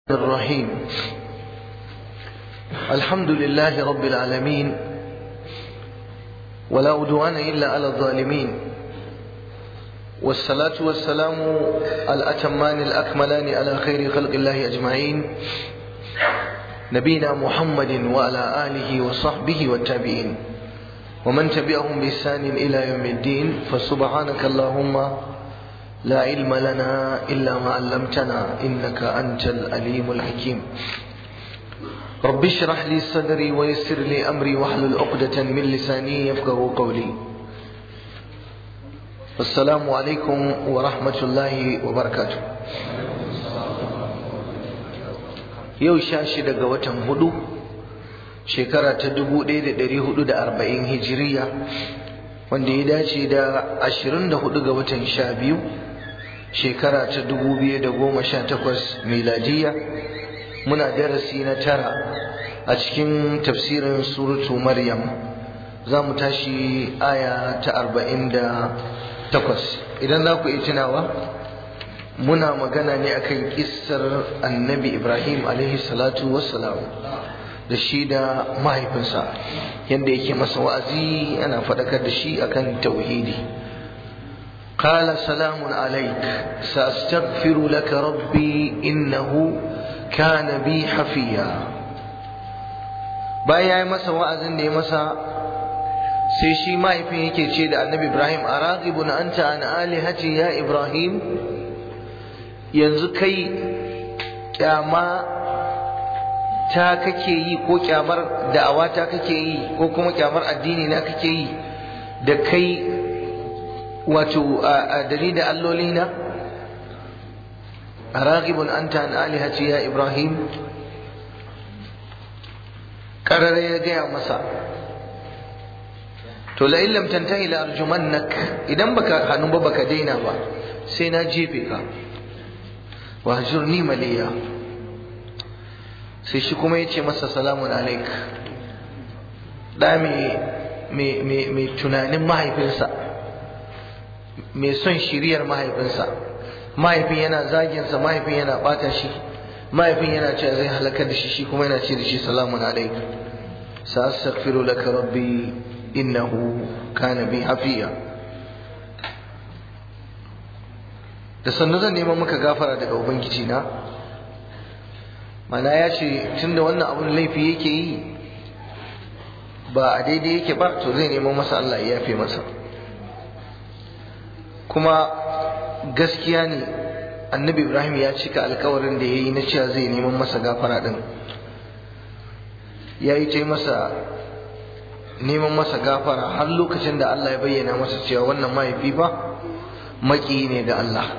الرحيم الحمد لله رب العالمين ولا أدوان إلا على الظالمين والصلاة والسلام الأتمان الأكملان على خير خلق الله أجمعين نبينا محمد وعلى آله وصحبه والتابعين ومن تبعهم بإحسان إلى يوم الدين فسبحانك اللهم لا علم لنا إلا ما علمتنا إنك أنت الأليم الحكيم رب اشرح لي صدري ويسر لي أمري واحلل عقدة من لساني يفقه قولي السلام عليكم ورحمة الله وبركاته yau sha shida ga watan hudu shekara ta dubu ɗaya da ɗari hudu da arba'in hijiriya wanda ya dace da ashirin da hudu ga watan sha biyu shekara ta dubu biyu da goma sha takwas miladiya muna darasi na tara a cikin tafsirin suratu maryam za mu tashi aya ta arba'in da takwas idan za ku iya tunawa muna magana ne akan kissar annabi ibrahim alaihi salatu wassalam da shi da mahaifinsa yadda yake masa wa'azi ana faɗakar da shi akan tauhidi قال سلام عليك سأستغفر لك ربي إنه كان بي حفيا bayan ya yi masa wa'azin da ya masa sai shi mahaifin yake ce da annabi ibrahim a raghibun anta an alihati ya ibrahim yanzu kai kyama ta kake yi ko kyamar da'awa ta kake yi ko kuma kyamar addini na kake yi da kai wato a dalilin allolina a ragibun an ta alihati ya ibrahim ƙarare ya gaya masa to la'in lam tantahi la arjumannak idan baka hannu ba baka daina ba sai na jefe ka wa hajurni maliya sai shi kuma ya ce masa salamun alaik da mai tunanin mahaifinsa mai son shiriyar mahaifinsa mahaifin yana zaginsa mahaifin yana bata shi mahaifin yana cewa zai halakar da shi shi kuma yana ce da shi salamun alaik sa astaghfiru laka rabbi innahu kana bi hafiya da sannu zan neman maka gafara daga ubangiji na mana ya ce tunda wannan abun laifi yake yi ba a daidai yake ba to zai neman masa Allah ya yafe masa kuma gaskiya ne annabi ibrahim ya cika alkawarin da ya yi na cewa zai neman masa gafara din ya yi ta masa neman masa gafara har lokacin da allah ya bayyana masa cewa wannan mahaifi ba maki ne ga allah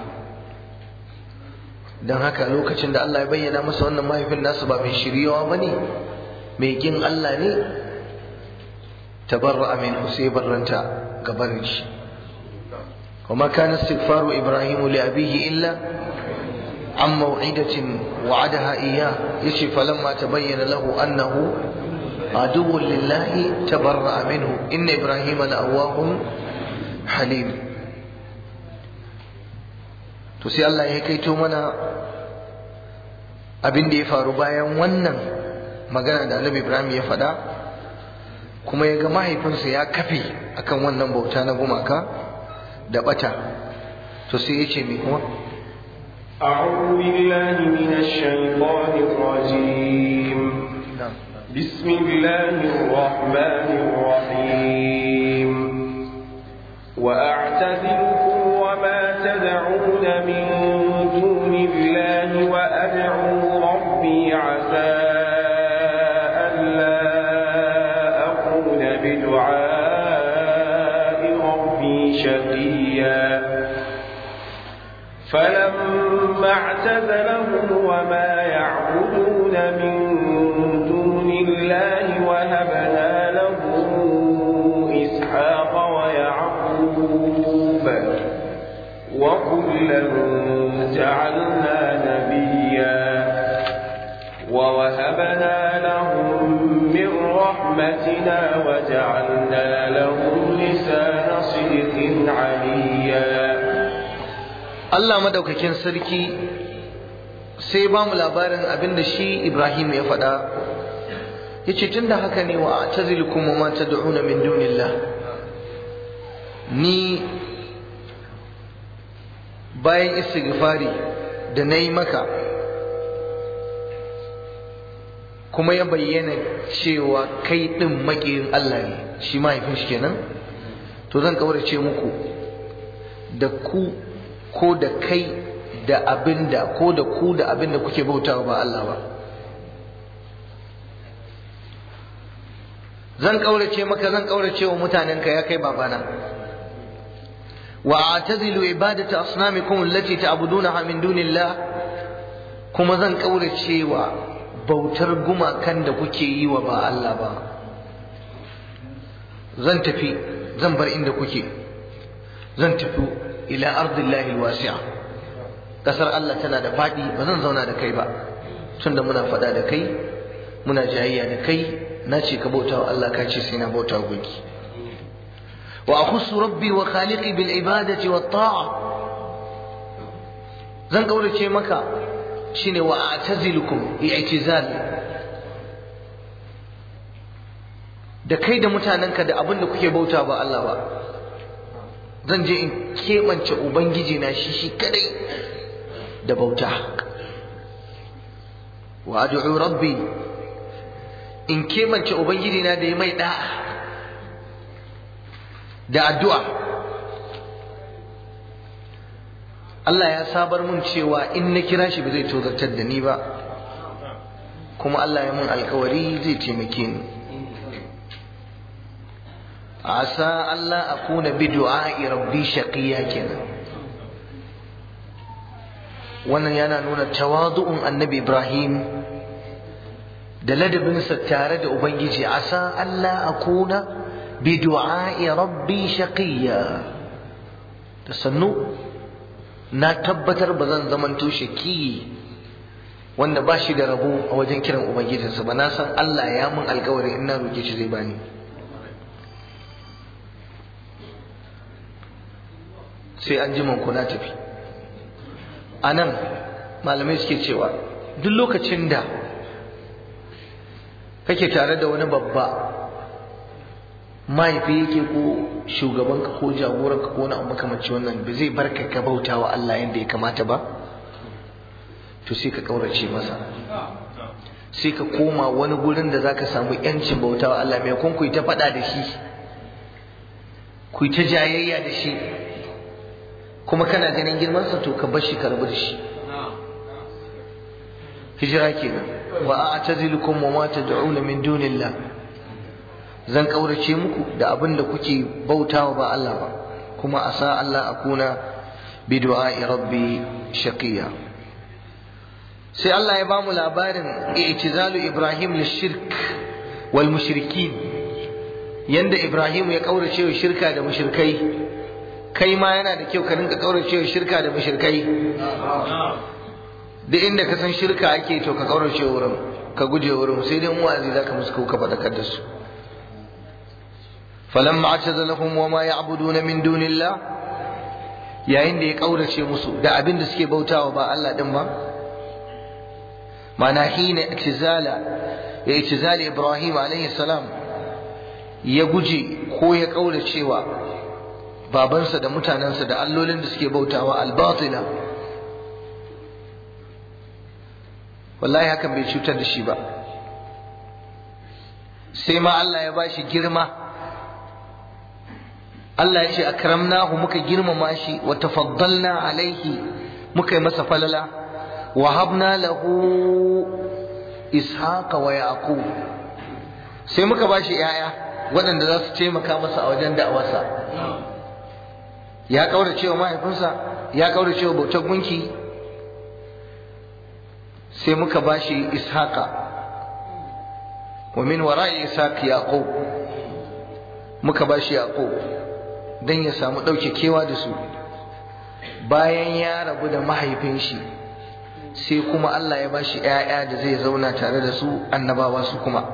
don haka lokacin da allah ya bayyana masa wannan mahaifin nasu ba mai shiryawa ba ne mai kin allah ne tabarra min sai barranta gabanin shi وما كان استغفار إبراهيم لأبيه إلا عن موعدة وعدها إياه يشي فلما تبين له أنه عدو لله تبرأ منه إن إبراهيم لأواه حليم تسي الله يكيتو منا abin da ya faru bayan wannan magana da annabi ibrahim ya faɗa kuma ya ga mahaifinsa ya kafe akan wannan bauta na gumaka da bata to sai yace me kuma أعوذ بالله من الشيطان الرجيم بسم الله الرحمن الرحيم وأعتزلكم وما تدعون من دون الله وأدعو ربي عسى ألا أكون بدعاء ربي شقيا فلما اعتزلهم وما يعبدون من دون الله وهبنا له إسحاق ويعقوب وكلا جعلنا نبيا ووهبنا لهم من رحمتنا وجعلنا لهم لسان صدق عليا Allah madaukakin sarki sai ba mu labarin abin da shi Ibrahim ya faɗa ya ce tun da haka ne wa tazilukum wa ma tad'una min dunillah ni bayan istighfari da na yi maka kuma ya bayyana cewa kai ɗin maƙiyin Allah ne shi mahaifin shi kenan to zan kaurace muku da ku ko da kai da abinda ko da ku da abinda kuke bautawa ba Allah ba zan kaurace maka zan kaurace wa mutanenka ya kai babana wa atazilu ibadata asnamikum allati ta'budunaha min dunillah kuma zan kaurace wa bautar gumakan da kuke yi wa ba Allah ba zan tafi zan bar inda kuke zan tafi ila ardillahi alwasi'a kasar Allah tana da fadi ba zan zauna da kai ba tunda muna faɗa da kai muna jayayya da kai na ce ka bauta wa Allah ka ce sai na bauta gunki wa akhussu rabbi wa khaliqi bil ibadati wat ta'a zan kaurace maka shine wa a'tazilukum i'tizal da kai da mutanenka da abin da kuke bauta ba Allah ba zan je in keɓance ubangiji na shi shi kadai da bauta wa ad'u rabbi in keɓance ubangiji na da ya mai da'a da addu'a Allah ya sabar mun cewa in na kira shi ba zai tozartar da ni ba kuma Allah ya mun alkawari zai taimake ni asa Allah akuna bi du'a'i rabbi shaqiya kenan wannan yana nuna tawadu'un annabi Ibrahim da ladabinsa tare da ubangiji asa Allah akuna bi du'a'i rabbi shaqiya da sannu na tabbatar ba zan zamanto shaki wanda ba shi da rabo a wajen kiran ubangijinsa ba na san Allah ya mun alkawari in na roke shi zai bani sai an ji ku na tafi a nan malamai suke cewa duk lokacin da kake tare da wani babba mahaifi yake ko shugabanka ko jagoranka ko wani abu makamanci wannan ba zai barka ka bauta wa Allah yadda ya kamata ba to sai ka kaurace masa sai ka koma wani gurin da zaka samu yancin bauta wa Allah mai kun ku ta faɗa da shi ku ta jayayya da shi kuma kana ganin girmansa to ka bar shi ka rabu da shi hijira kenan wa a'tazilukum wa ma tad'una min dunillah zan kaurace muku da abin da kuke bautawa ba Allah ba kuma asa Allah akuna bi du'a'i rabbi shaqiya sai Allah ya bamu labarin i'tizalu Ibrahim lishirk wal mushrikin yanda Ibrahim ya kaurace wa shirka da mushrikai kai ma yana da kyau ka rinka kaurace wa shirka da mushrikai duk inda ka san shirka ake to ka kaurace wurin ka guje wurin sai dai mu'azi zaka musu ka fadakar da su falamma atazalahum wama ya'buduna min dunillah yayin da ya kaurace musu da abin da suke bautawa ba Allah din ba mana hina itizala ya itizali Ibrahim alaihi salam ya guje ko ya kauracewa babansa da mutanensa da allolin da suke bautawa albatila wallahi hakan bai cutar da shi ba sai ma Allah ya bashi girma Allah ya ce akramnahu muka girmama shi wa tafaddalna alaihi muka yi masa falala wa habna lahu ishaqa wa yaqub sai muka bashi yaya waɗanda za su taimaka masa a wajen da'awarsa ya kaura cewa mahaifinsa ya kaura cewa bautar gunki sai muka bashi ishaqa wa min wara'i ishaq yaqub muka bashi yaqub dan ya samu dauke kewa da su bayan ya rabu da mahaifin shi sai kuma Allah ya bashi ƴaƴa da zai zauna tare da su annabawa su kuma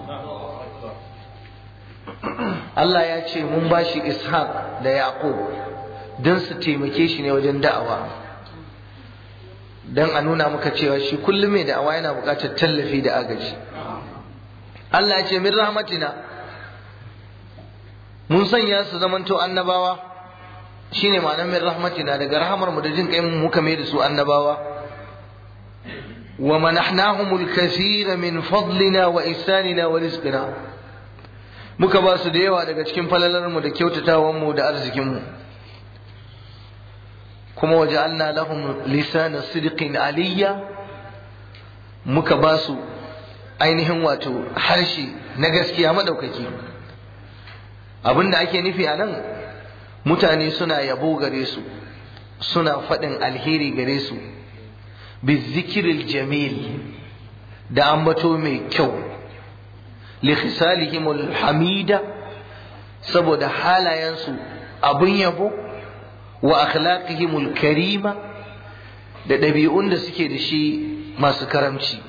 Allah ya ce mun bashi ishaq da yaqub don su taimake shi ne wajen da'awa don a nuna maka cewa shi kullum mai da'awa yana buƙatar tallafi da agaji Allah ya ce min rahmatina mun sanya su zamanto annabawa shine ma'anar min rahmatina daga rahamar mu da jin kai muka mai da su annabawa wa manahnahumul kathira min fadlina wa ihsanina wa rizqina muka ba su da yawa daga cikin falalar mu da kyautatawan mu da arzikin mu kuma waja'alna lahum lisana sidqin aliyya muka ba su ainihin wato harshe na gaskiya madaukaki abinda ake nufi a nan mutane suna yabo gare su suna faɗin alheri gare su bizikiril jamil da ambato mai kyau likhisalihimul hamida saboda halayensu abin yabo wa akhlaqihimul karima da ɗabi'un da suke da shi masu karamci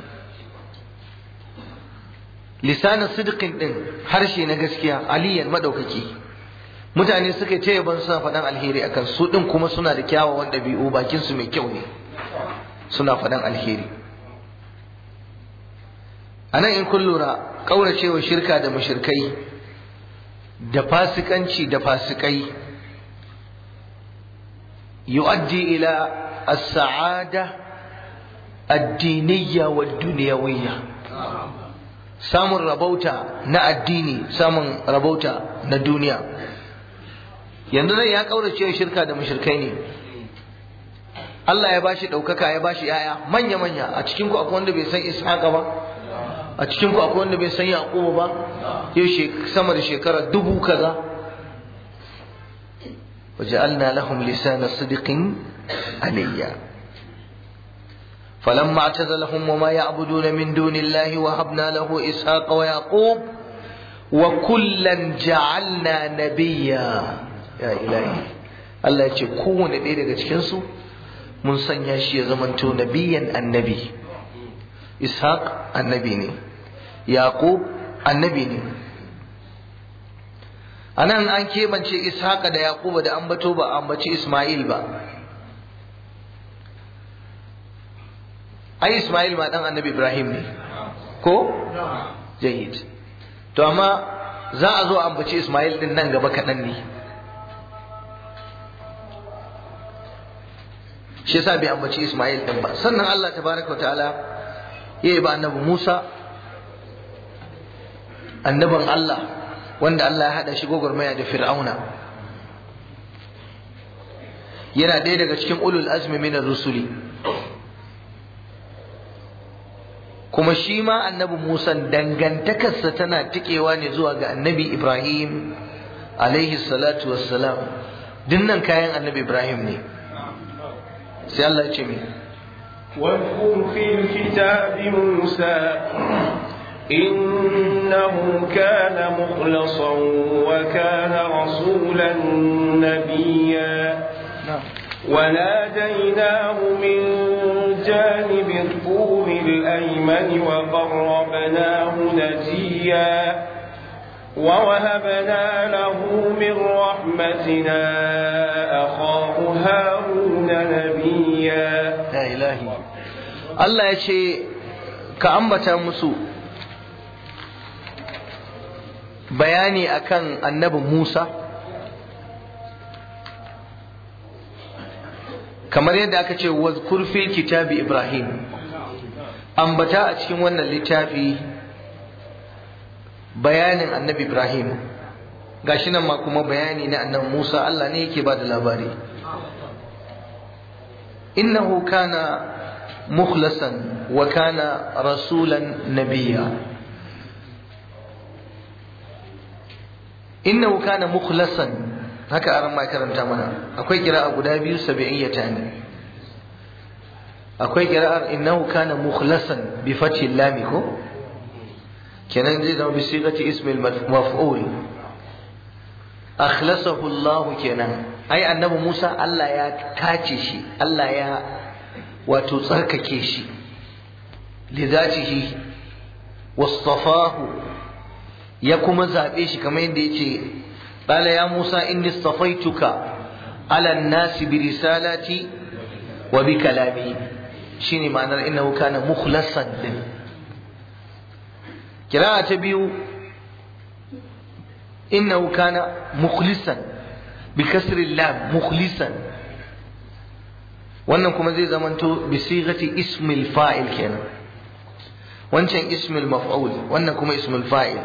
lisanin sidqin din harshe na gaskiya aliyan madaukaki mutane suka ce yaban suna faɗan alheri akan su din kuma suna da kyawawan ɗabi'u bakin su mai kyau ne suna faɗan alheri anan in kun lura kauracewa shirka da mushrikai da fasikanci da fasikai yu'addi ila as-sa'ada ad-diniyya wad-dunyawiyya samun rabauta na addini samun rabauta na duniya yanzu nan ya kaurace shirka da mushrikai ne Allah ya bashi ɗaukaka ya bashi yaya manya manya a cikin ku akwai wanda bai san Ishaqa ba a cikin ku akwai wanda bai san Yaqubu ba yau sama da shekara dubu kaza وجعلنا لهم لسان صدق عليا فلما اعتزلهم وما يعبدون من دون الله وهبنا له إسحاق ويعقوب وكلا جعلنا نبيا يا إلهي Allah ya ce kowane ɗaya daga cikinsu mun sanya shi ya zamanto nabiyan annabi ishaq annabi ne yaqub annabi ne anan an keɓance ishaq da yaqub da ambato ba ambaci isma'il ba ai Ismail ma dan annabi Ibrahim ne ko jayid to amma za a zo ambaci Ismail din nan gaba kaɗan ne shi yasa bai ambaci Ismail din ba sannan Allah tabaraka ta'ala ya yi ba annabi Musa annabin Allah wanda Allah ya haɗa shi gwagwarmaya da Fir'auna yana ɗaya daga cikin ulul azmi minar rusuli kuma shi ma annabi Musa dangantakarsa tana tikewa ne zuwa ga annabi Ibrahim alaihi salatu wassalam dinnan kayan annabi Ibrahim ne sai Allah ya ce mi واذكر في الكتاب موسى إنه كان مخلصا وكان رسولا نبيا وناديناه من جانب الطور الأيمن وقربناه نجيا ووهبنا له من رحمتنا أخاه هارون نبيا ya ilahi Allah ya ce ka ambata musu bayani akan annabi Musa kamar yadda aka ce wazkur fil kitabi Ibrahim ambata a cikin wannan littafi bayanin annabi Ibrahim gashi nan ma kuma bayani na annabi Musa Allah ne yake ba da labari إنه كان مخلصا وكان رسولا نبيا إنه كان مخلصا haka aran ma karanta mana akwai kira'a guda biyu sab'iyyata ne akwai kira'ar innahu kana mukhlasan bi fathi lam ko kenan zai zama bi sigati ismil maf'ul akhlasahu Allah kenan ai annabi Musa Allah ya tace shi Allah ya wato tsarkake shi lidatihi wastafahu ya kuma zabe shi kamar yadda yace qala ya Musa inni istafaituka ala an-nasi bi risalati wa bi kalami shine ma'anar innahu kana mukhlasan din kira'a ta biyu innahu kana mukhlisan bi kasri lam mukhlisan wannan kuma zai zamanto bi sighati ismil fa'il kenan wancan ismil maf'ul wannan kuma ismil fa'il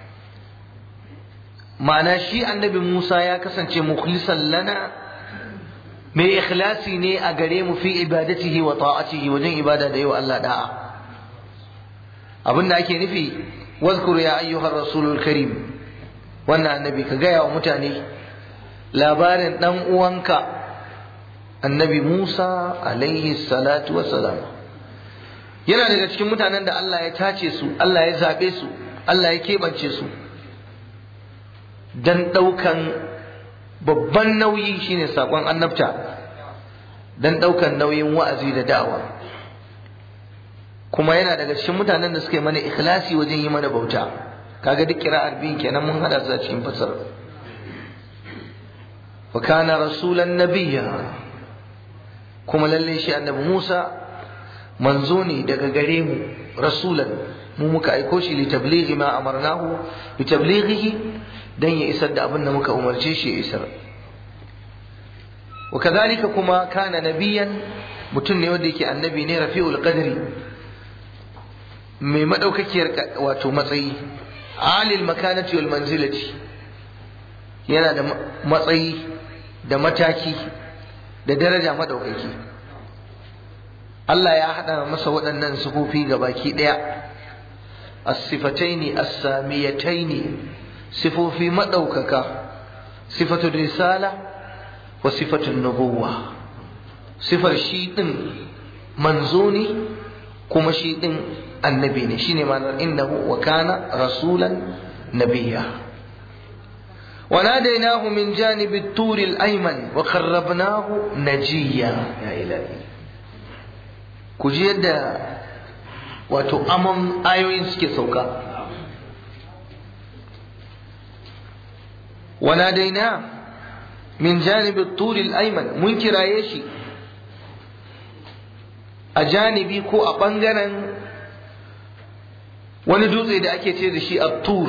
ma'ana shi annabi Musa ya kasance mukhlisan lana mai ikhlasi ne a gare mu fi ibadatihi wa ta'atihi wajen ibada da yau Allah da'a abin da ake nufi wazkur ya ayyuhar rasulul karim wannan annabi ka gaya wa mutane labarin dan uwanka annabi Musa alaihi salatu wassalam yana daga cikin mutanen da Allah ya tace su Allah ya zabe su Allah ya keɓance su dan ɗaukan babban nauyi shine sakon annabta dan ɗaukan nauyin wa'azi da da'awa kuma yana daga cikin mutanen da suka yi mana ikhlasi wajen yi mana bauta kaga duk kira'ar biyun kenan mun hada su a cikin fasar wa kana rasulan nabiyya kuma lalle shi annabi Musa manzo ne daga gare mu rasulan mu muka aiko shi li tablighi ma amarnahu bi tablighihi dan ya isar da abin da muka umarce shi ya isar wa kadhalika kuma kana nabiyan mutum ne wanda yake annabi ne rafi'ul qadri mai madaukakiyar wato matsayi alil makanati wal manzilati yana da matsayi da mataki da daraja madaukaki Allah ya haɗa masa waɗannan sufofi ga baki ɗaya as-sifataini as-samiyataini sifofi madaukaka sifatul risala wa sifatul nubuwa sifar shi din manzo ne kuma shi din annabi ne shine ma'anar innahu wa kana rasulan nabiyya وناديناه من جانب الطور الأيمن وقربناه نجيا يا إلهي كجي يدا wato amon ayoyin suke sauka وناديناه من جانب الطور الأيمن mun kiraye shi a janibi ko a ɓangaren wani dutse da ake ce da shi a tur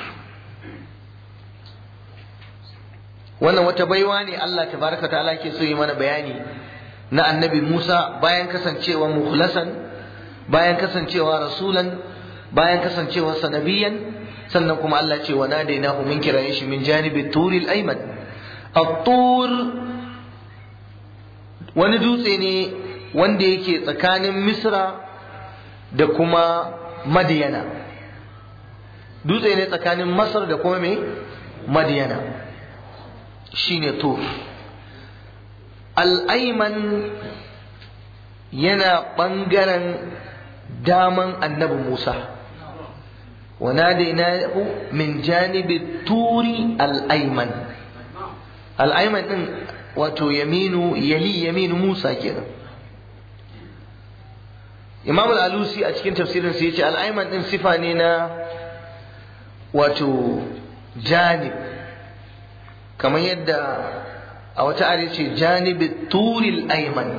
wannan wata baiwa ne Allah tabaraka ta'ala ke so yi mana bayani na annabi Musa bayan kasancewa mukhlasan bayan kasancewa rasulan bayan kasancewa sanabiyan sannan kuma Allah ce wa nadainahu min kiraye shi min janibi turil ayman at-tur wani dutse ne wanda yake tsakanin Misra da kuma Madiyana dutse ne tsakanin Masar da kuma me Madiyana shine tur al'aiman yana ɓangaren daman annabi Musa وناديناه من جانب الطور الأيمن الأيمن ɗin wato yaminu yali yaminu Musa kenan Imam al-Alusi a cikin tafsirin sa yace al-ayman din sifa ne na wato janib kamar yadda a wata ayar ce janibi turil ayman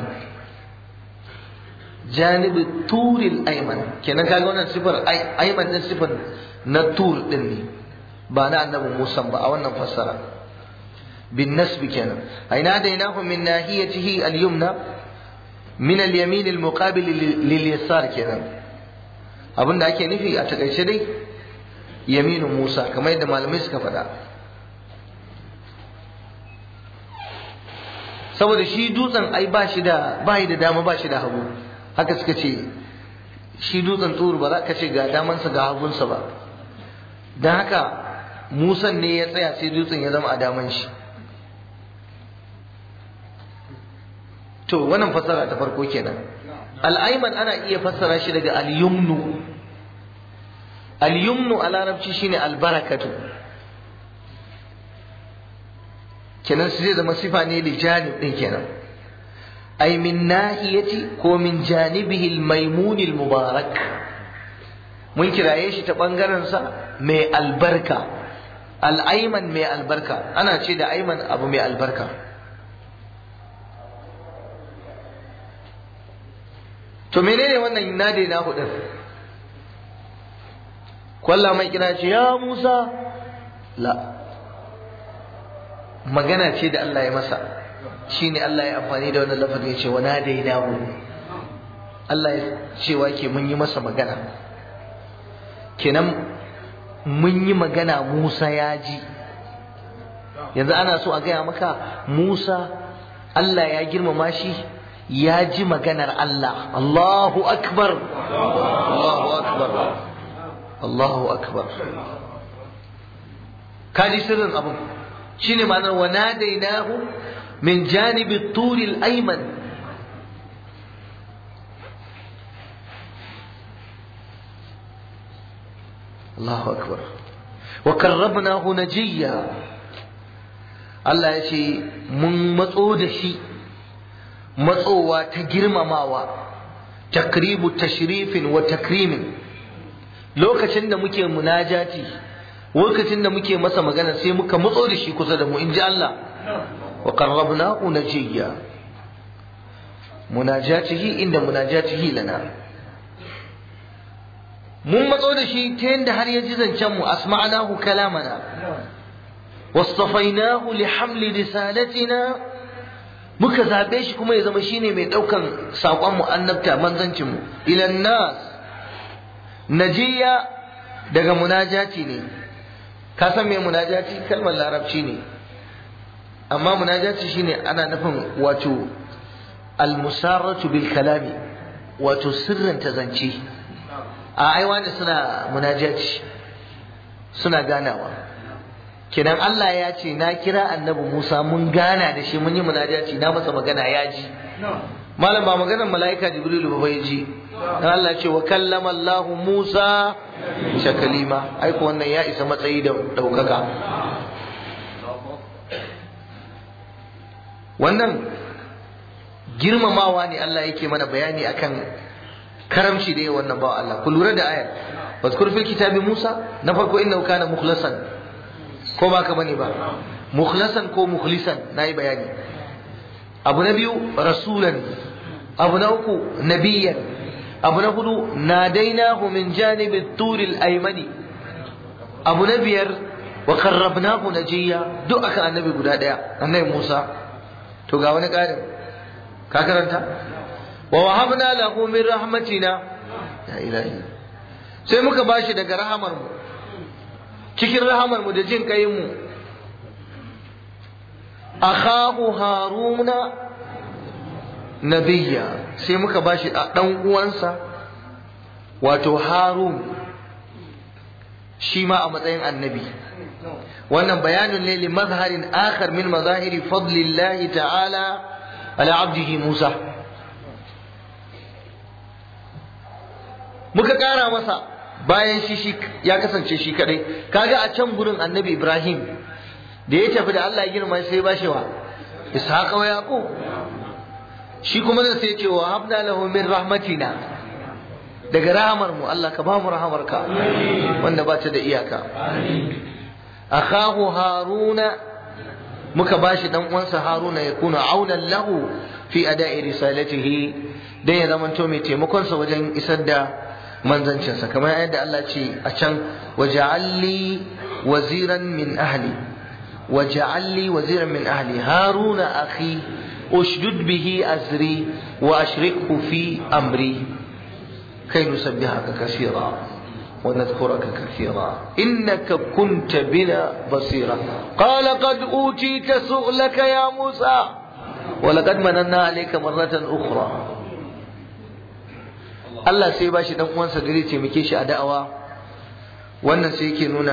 janibi turil ayman kenan kaga wannan sifar ayman din sifar na tur din ne ba na annabi Musa ba a wannan fassara bin nasbi kenan aina dainahu min nahiyatihi al-yumna min al-yamin al-muqabil lil yasar kenan abinda ake nufi a takaice dai yaminu Musa kamar yadda malamai suka faɗa saboda shi dutsen ai ba shi da ba da dama ba shi da hagu haka suka ce shi dutsen tsoro ba za ka ce ga damansa ga hagunsa ba don haka musan ne ya tsaya sai dutsen ya zama a daman shi to wannan fassara ta farko kenan al'aiman ana iya fassara shi daga al-yumnu al-yumnu a larabci shine albarakatu kenan su zai zama sifa ne li janib din kenan ay min nahiyati ko min janibihi al-maymun al-mubarak mun kiraye shi ta bangaren sa mai albarka al-ayman mai albarka ana ce da ayman abu mai albarka to menene wannan nade na hudun kwalla mai kira ce ya Musa la magana ce da Allah ya masa shine Allah ya amfani da wannan lafazin ya ce wa nadainahu Allah ya cewa ke mun yi masa magana kenan mun yi magana Musa ya ji yanzu ana so a gaya maka Musa Allah ya girmama shi ya ji maganar Allah Allahu akbar Allahu akbar Allahu akbar kaji sirrin abin shine ma'anar wa nadainahu min janibi turi al-ayman Allahu akbar wa karrabnahu najiya Allah ya ce mun matso da shi matsowa ta girmamawa takribu tashrifin wa takrimin lokacin da muke munajati lokacin da muke masa magana sai muka matso da shi kusa da mu in ji Allah wa qarrabnahu najiya munajatihi inda munajatihi lana mun matso da shi ta yadda har ya ji zancen mu asma'nahu kalamana wastafainahu li hamli risalatina muka zabe shi kuma ya zama shine mai daukan sakon mu annabta manzancin mu ilan nas najiya daga munajati ne ka san me munajati kalmar larabci ne amma munajati shine ana nufin wato almusarratu bil kalami wato sirrin ta zance a ai wani suna munajati suna ganawa kidan Allah ya ce na kira annabi Musa mun gana da shi mun yi munajati na masa magana ya ji malam ba maganar mala'ika jibrilu ba bai ji dan Allah ce wa kallama Allah Musa shakalima ai ko wannan ya isa matsayi da daukaka wannan girmamawa ne Allah yake mana bayani akan karamci da wannan bawa Allah ku lura da ayar wazkur fil kitabi Musa na farko innahu kana mukhlasan ko ba ka bane ba mukhlasan ko mukhlisan nayi bayani abu na biyu rasulan abu na uku nabiyan abu na hudu nadainahu min janibi turi al-aymani abu na biyar wa qarrabnahu najiya duk akan annabi guda daya annabi Musa to ga wani ƙarin ka karanta wa wahabna lahu min rahmatina ya ilahi sai muka bashi daga rahamar mu cikin rahamar mu da jin kayin mu akhahu haruna nabiyya sai muka bashi dan uwansa wato harun shi ma a matsayin annabi wannan bayanin ne li mazharin akhar min mazahiri fadlillahi ta'ala ala abdihi musa muka kara masa bayan shi shi ya kasance shi kadai kaga a can gurin annabi ibrahim da ya tafi da Allah ya girma sai ba shi wa ishaqa wa yaqub shi kuma da sai ce wa habna lahu min rahmatina daga rahamar mu Allah ka ba mu rahamarka wanda ba ta da iyaka akhahu haruna muka bashi dan uwansa haruna ya kuna aunan lahu fi ada'i risalatihi dan ya zamanto mai taimakon sa wajen isar da manzancinsa kamar yadda Allah ce a can waja'alli waziran min ahli waja'alli waziran min ahli haruna akhi ushdud bihi azri wa ashrikhu fi amri kai nusabbihaka kaseera ونذكرك كثيرا إنك كنت بنا بصيرا قال قد أوتيت سؤلك يا موسى ولقد مننا عليك مرة أخرى Allah sai ba shi dan uwansa gare taimake shi a da'awa wannan sai yake nuna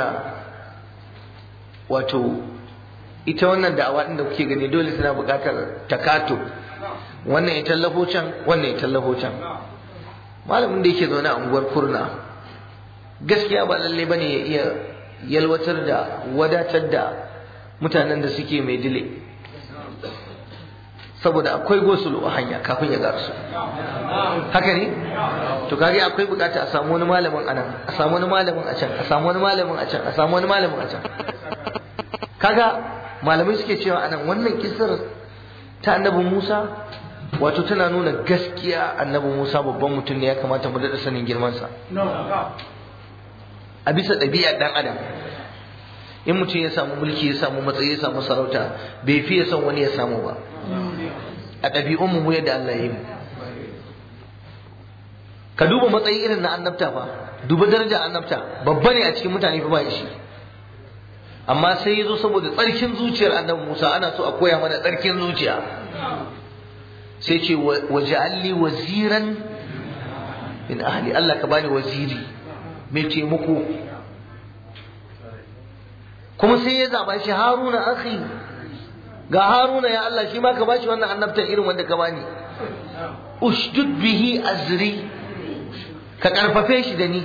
wato ita wannan da'awa din da kuke gani dole tana buƙatar takato wannan ya tallafo can wannan ya tallafo can malamin da yake zaune a unguwar kurna gaskiya ba lalle bane ya iya yalwatar da wadatar da mutanen da suke mai dile saboda akwai gosulu a hanya kafin ya garsu haka ne to kage akwai bukata a samu wani malamin a nan a samu wani malamin a can a samu wani malamin a can a samu wani malamin a can kaga malamai suke cewa anan wannan kisar ta annabi Musa wato tana nuna gaskiya annabi Musa babban mutum ne ya kamata mu daɗa sanin girmansa a bisa ɗabi'ar ɗan adam in mutum ya samu mulki ya samu matsayi ya samu sarauta bai fiye son wani ya samu ba a ɗabi'un mu yadda Allah ya yi mu ka duba matsayi irin na annabta fa duba darajar annabta babba ne a cikin mutane fa ba shi amma sai ya zo saboda tsarkin zuciyar annabi Musa ana so a koya mana tsarkin zuciya sai ce waja'alli waziran min ahli Allah ka bani waziri mai taimako kuma sai ya zaba shi Haruna akhi ga Haruna ya Allah shi ma ka bashi wannan annabtan irin wanda ka bani ushdud bihi azri ka karfafe shi da ni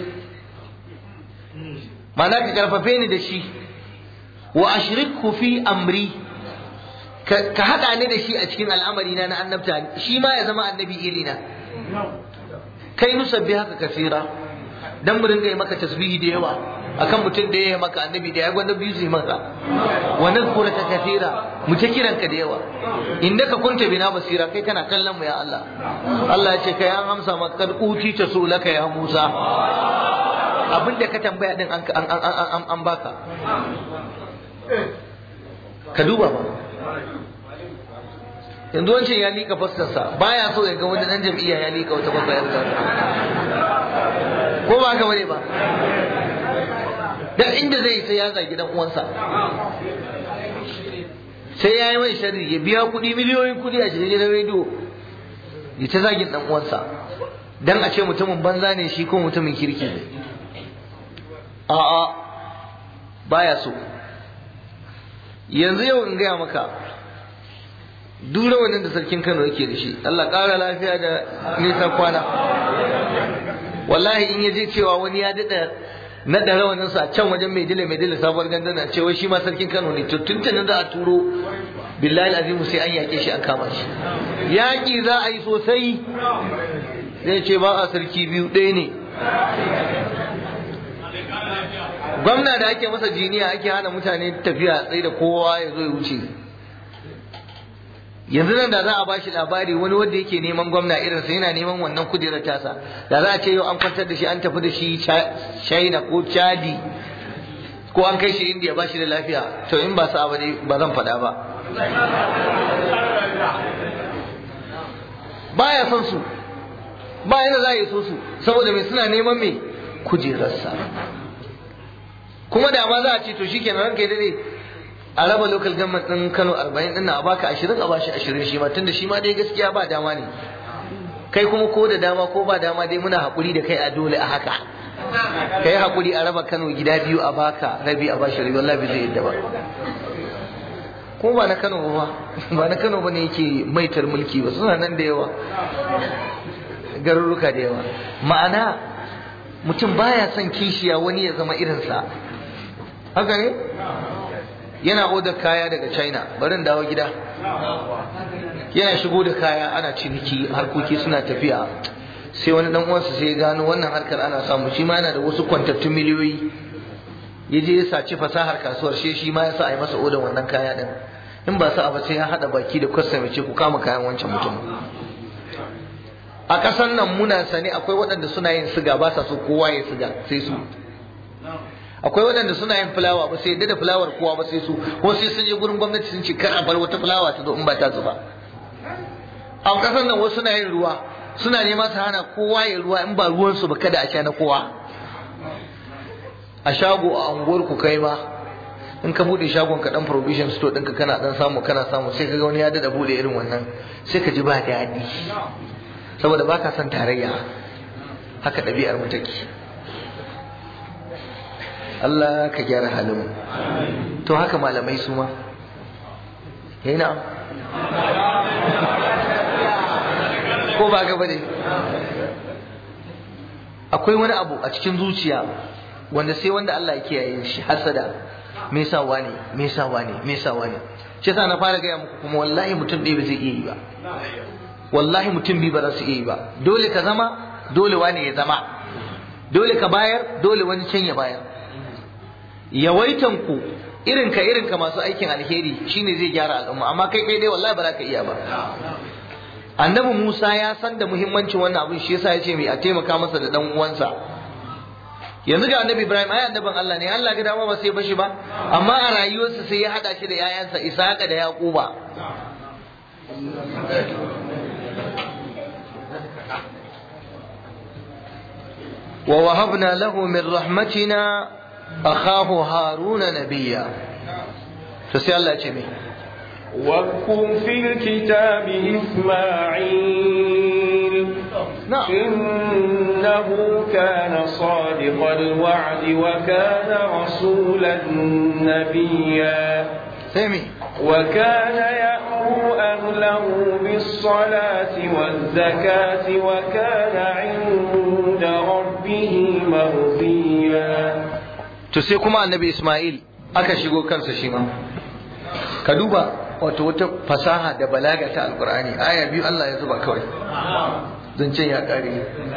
ma'ana ka karfafe ni da shi wa ashrikhu fi amri ka haɗa ni da shi a cikin al'amari na na annabta shi ma ya zama annabi irina kai nusabbi haka kasira dan mu ringa yi maka tasbihi da yawa akan mutum da ya maka annabi da ya gwanda biyu su yi maka wa nadhkuraka kathira mu ta kiranka da yawa innaka kunta bina basira kai kana kallon mu ya Allah Allah ya ce kai an amsa maka kad uti ta so laka ya Musa abinda ka tambaya din an an an baka ka duba ba yanzu wancan ya liƙa fastarsa baya so ya ga wani dan jam'iyya ya liƙa wata babba ya ko ba haka bane ba da inda zai sai ya zagi dan uwansa sai ya yi mai sharri ya biya kuɗi miliyoyin kuɗi a jirgin rediyo ya ta zagin dan uwansa dan a ce mutumin banza ne shi ko mutumin kirki ne a'a baya so yanzu yau in gaya maka duk rawanin da sarkin Kano yake da shi Allah ƙara lafiya da nisan kwana wallahi in yaje cewa wani ya daɗa naɗa rawanin sa can wajen mai dila mai dila sabuwar gandana cewa shi ma sarkin Kano ne to tuntunin za a turo billahi azimu sai an yaƙe shi an kama shi yaƙi za a yi sosai zai ce ba a sarki biyu ɗaya ne gwamna da ake masa jiniya ake hana mutane tafiya tsaye da kowa ya zo ya wuce yanzu nan da za a bashi labari wani wanda yake neman gwamna irinsa yana neman wannan kujerar tasa da za a ce yau an kwantar da shi an tafi da shi china ko chadi ko an kai shi indiya ba shi da lafiya to in ba sa ba ba zan faɗa ba baya son su ba yana za a yi so su saboda mai suna neman mai kujerarsa kuma da ma za a ce to shikenan ranka ya dade a raba local government din Kano 40 din a baka 20 a bashi 20 shi ma tunda shi ma dai gaskiya ba dama ne kai kuma ko da dama ko ba dama dai muna hakuri da kai a dole a haka kai hakuri a raba Kano gida biyu a baka rabi a bashi rabi wallahi zai yadda ba ko ba na Kano ba ba na Kano bane yake maitar mulki ba suna nan da yawa garuruka da yawa ma'ana mutum baya son kishiya wani ya zama irinsa haka ne yana odar kaya daga china barin dawo gida yana shigo da kaya ana ciniki harkoki suna tafiya sai wani dan uwansa sai ya gano wannan harkar ana samu shi ma yana da wasu kwantattun miliyoyi ya je ya saci fasahar kasuwar shi shi ma ya sa a yi masa odar wannan kaya din in ba sa ba sai ya hada baki da kwastam ce ku kama kayan wancan mutum a ƙasar nan muna sani akwai waɗanda suna yin siga ba sa so kowa ya siga sai su akwai waɗanda suna yin fulawa ba sai da fulawar kowa ba sai su ko sai sun je gurin gwamnati sun ce kar a bar wata fulawa ta zo in ba ta su ba a ƙasar nan wasu suna yin ruwa suna nema su hana kowa ya ruwa in ba ruwan su ba kada a sha na kowa a shago a unguwar ku kai ma in ka bude shagon ka dan provision store ɗinka kana dan samu kana samu sai ka ga wani ya dada bude irin wannan sai ka ji ba daɗi saboda baka son tarayya haka ɗabi'ar mu take Allah ka gyara halin to haka malamai su ma yana ko ba gaba ne akwai wani abu a cikin zuciya wanda sai wanda Allah ya kiyaye shi hasada me yasa wani me yasa wani me yasa wani shi yasa na fara gaya muku kuma wallahi mutum ɗaya ba zai iya yi ba wallahi mutum biyu ba za su iya yi ba dole ka zama dole wani ya zama dole ka bayar dole wani can ya bayar yawaitan ku irin ka irin ka masu aikin alheri shine zai gyara al'umma amma kai kai dai wallahi ba za ka iya ba annabi Musa ya san da muhimmancin wannan abin shi yasa ya ce mai a taimaka masa da dan uwansa yanzu ga annabi Ibrahim ai annabin Allah ne Allah ga dama ba sai bashi ba amma a rayuwarsa sai ya hada shi da yayansa Isaka da Yaquba ووهبنا له من رحمتنا أخاه هارون نبيا فسي الله جميع واذكر في الكتاب إسماعيل نعم إنه كان صادق الوعد وكان رسولا نبيا سمي وكان يأمر أهله بالصلاة والزكاة وكان عند ربه مرضيا to sai kuma annabi Ismail aka shigo kansa shi ma ka duba wato wata fasaha da balaga ta alkur'ani aya biyu Allah ya zuba kawai zancen ya kare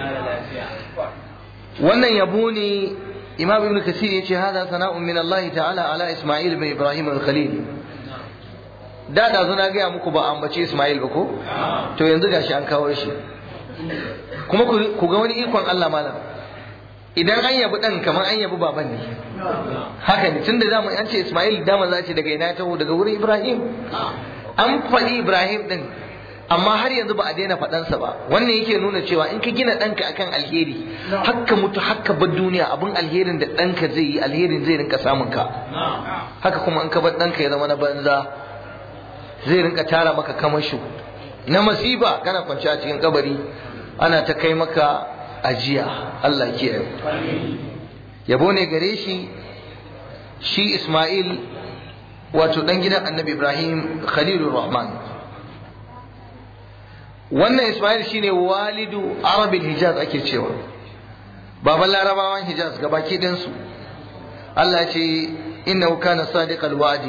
wannan yabo ne imam ibn kasir ya ce hada sana'un min Allah ta'ala ala Ismail bin Ibrahim al-Khalil da da zuna gaya muku ba ambace Ismail ba ko to yanzu gashi an kawo shi kuma ku ga wani ikon Allah malam idan an yabi dan kamar an yabi baban ne haka ne tunda zamu an ce Ismail dama za ce daga ina taho daga wurin Ibrahim an faɗi Ibrahim din amma har yanzu ba a daina faɗansa ba wannan yake nuna cewa in ka gina ɗanka akan alheri hakka mutu hakka bar duniya abin alherin da ɗanka zai yi alherin zai rinka samun ka haka kuma in ka bar ɗanka ya zama na banza zai rinka tara maka kamashu na masifa kana kwance a cikin kabari ana ta kai maka ajiya Allah ke yabo ne gare shi shi Ismail wato dan gidan Annabi Ibrahim Khalilur Rahman wannan Ismail shine walidu Arabil Hijaz ake cewa baban larabawan Hijaz gabaki ɗinsu Allah ya ce innahu kana sadiqal wa'di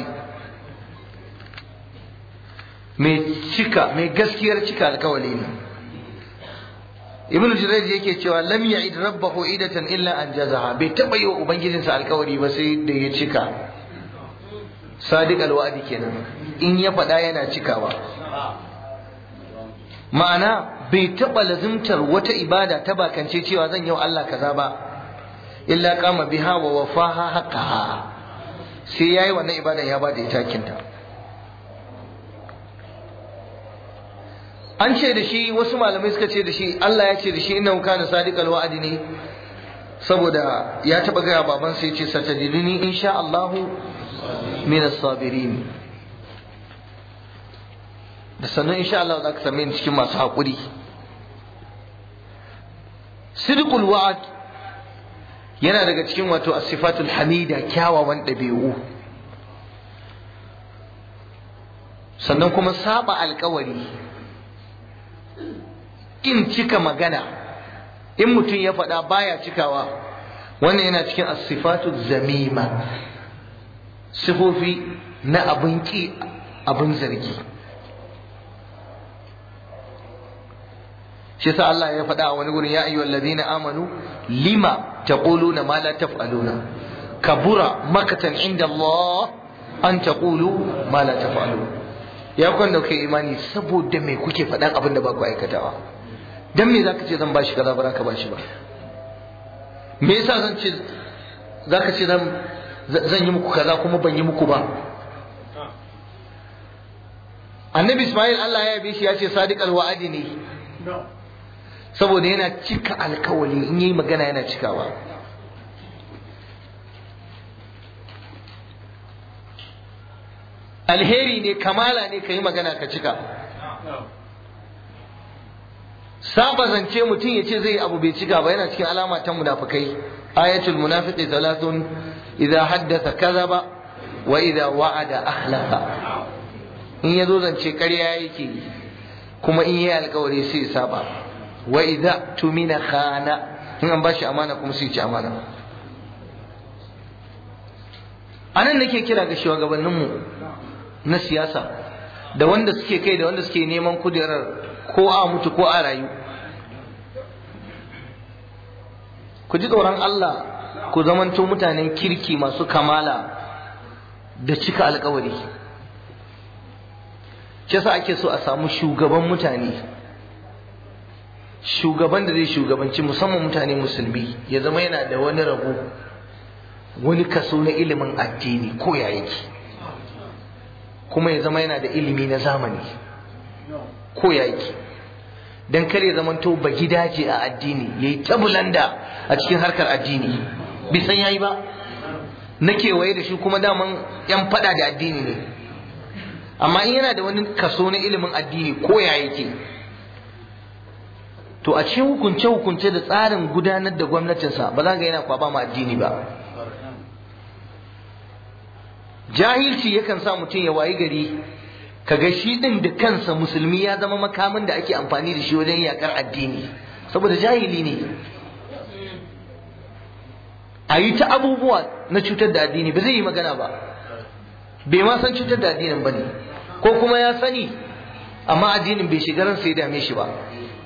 mai cika mai gaskiyar cika alkawali ne ibn jurayj yake cewa lam ya'id rabbahu idatan illa an jazaha bai taba yi wa ubangijinsa alkawari ba sai da ya cika sadiq alwadi kenan in ya faɗa yana cikawa ma'ana bai taba lazimtar wata ibada ta bakance cewa zan yi wa Allah kaza ba illa kama biha wa wafaha haqqaha sai yayi wannan ibadan ya bada ita kinta an ce da shi wasu malamai suka ce da shi Allah ya ce da shi innahu kana sadiqal wa'di ne saboda ya taba gaya baban sai ce satajiduni insha Allah min as-sabirin da sannan insha Allah za ka same ni cikin masu haƙuri sidqul wa'd yana daga cikin wato as-sifatul hamida kyawawan ɗabi'u sannan kuma saba alkawari in cika magana in mutum ya faɗa baya cikawa wannan yana cikin asifatu zamima sifofi na abin ki abin zargi shi sa Allah ya faɗa a wani gurin ya ayyuhal ladina amanu lima taquluna ma la taf'aluna kabura makatan inda Allah an taqulu ma la taf'alun ya kwan da kai imani saboda me kuke faɗan abin da ba ku aikatawa dan me zaka ce zan bashi kaza ba ka bashi ba me yasa zan ce zaka ce zan zan yi muku kaza kuma ban yi muku ba annabi Ismail Allah ya yabe shi ya ce sadiqal wa'adi ne saboda yana cika alkawali in yi magana yana cikawa alheri ne kamala ne ka yi magana ka cika saba zance mutum ya ce zai abu bai cika ba yana cikin alama ta munafikai ayatul munafiqi thalathun idza haddatha kadhaba wa idza wa'ada akhlafa in yazo zance ƙarya yake kuma in yi alkawari sai ya saba wa idza tumina khana in an bashi amana kuma sai ci amana anan nake kira ga shugabanninmu na siyasa da wanda suke kai da wanda suke neman kujerar ko a mutu ko a rayu ku ji tsoron Allah ku zamanto mutanen kirki masu kamala da cika alkawari shi yasa ake so a samu shugaban mutane shugaban da zai shugabanci musamman mutane musulmi ya zama yana da wani rabo wani kaso na ilimin addini ko ya yake kuma ya zama yana da ilimi na zamani ko ya yake don kar ya zamanto ba gidaje a addini ya yi tabulanda a cikin harkar addini bisan ya yi ba na kewaye da shi kuma daman yan fada da addini ne amma in yana da wani kaso na ilimin addini ko ya yake to a cikin hukunce-hukunce da tsarin gudanar da gwamnatinsa ba za ga yana kwaba ma addini ba jahilci yakan sa mutum ya wayi gari kaga shi din da kansa musulmi ya zama makamin da ake amfani da shi wajen yakar addini saboda jahili ne a yi ta abubuwa na cutar da addini ba zai yi magana ba bai ma san cutar da addinin ba ne ko kuma ya sani amma addinin bai shiga ransa ya dame shi ba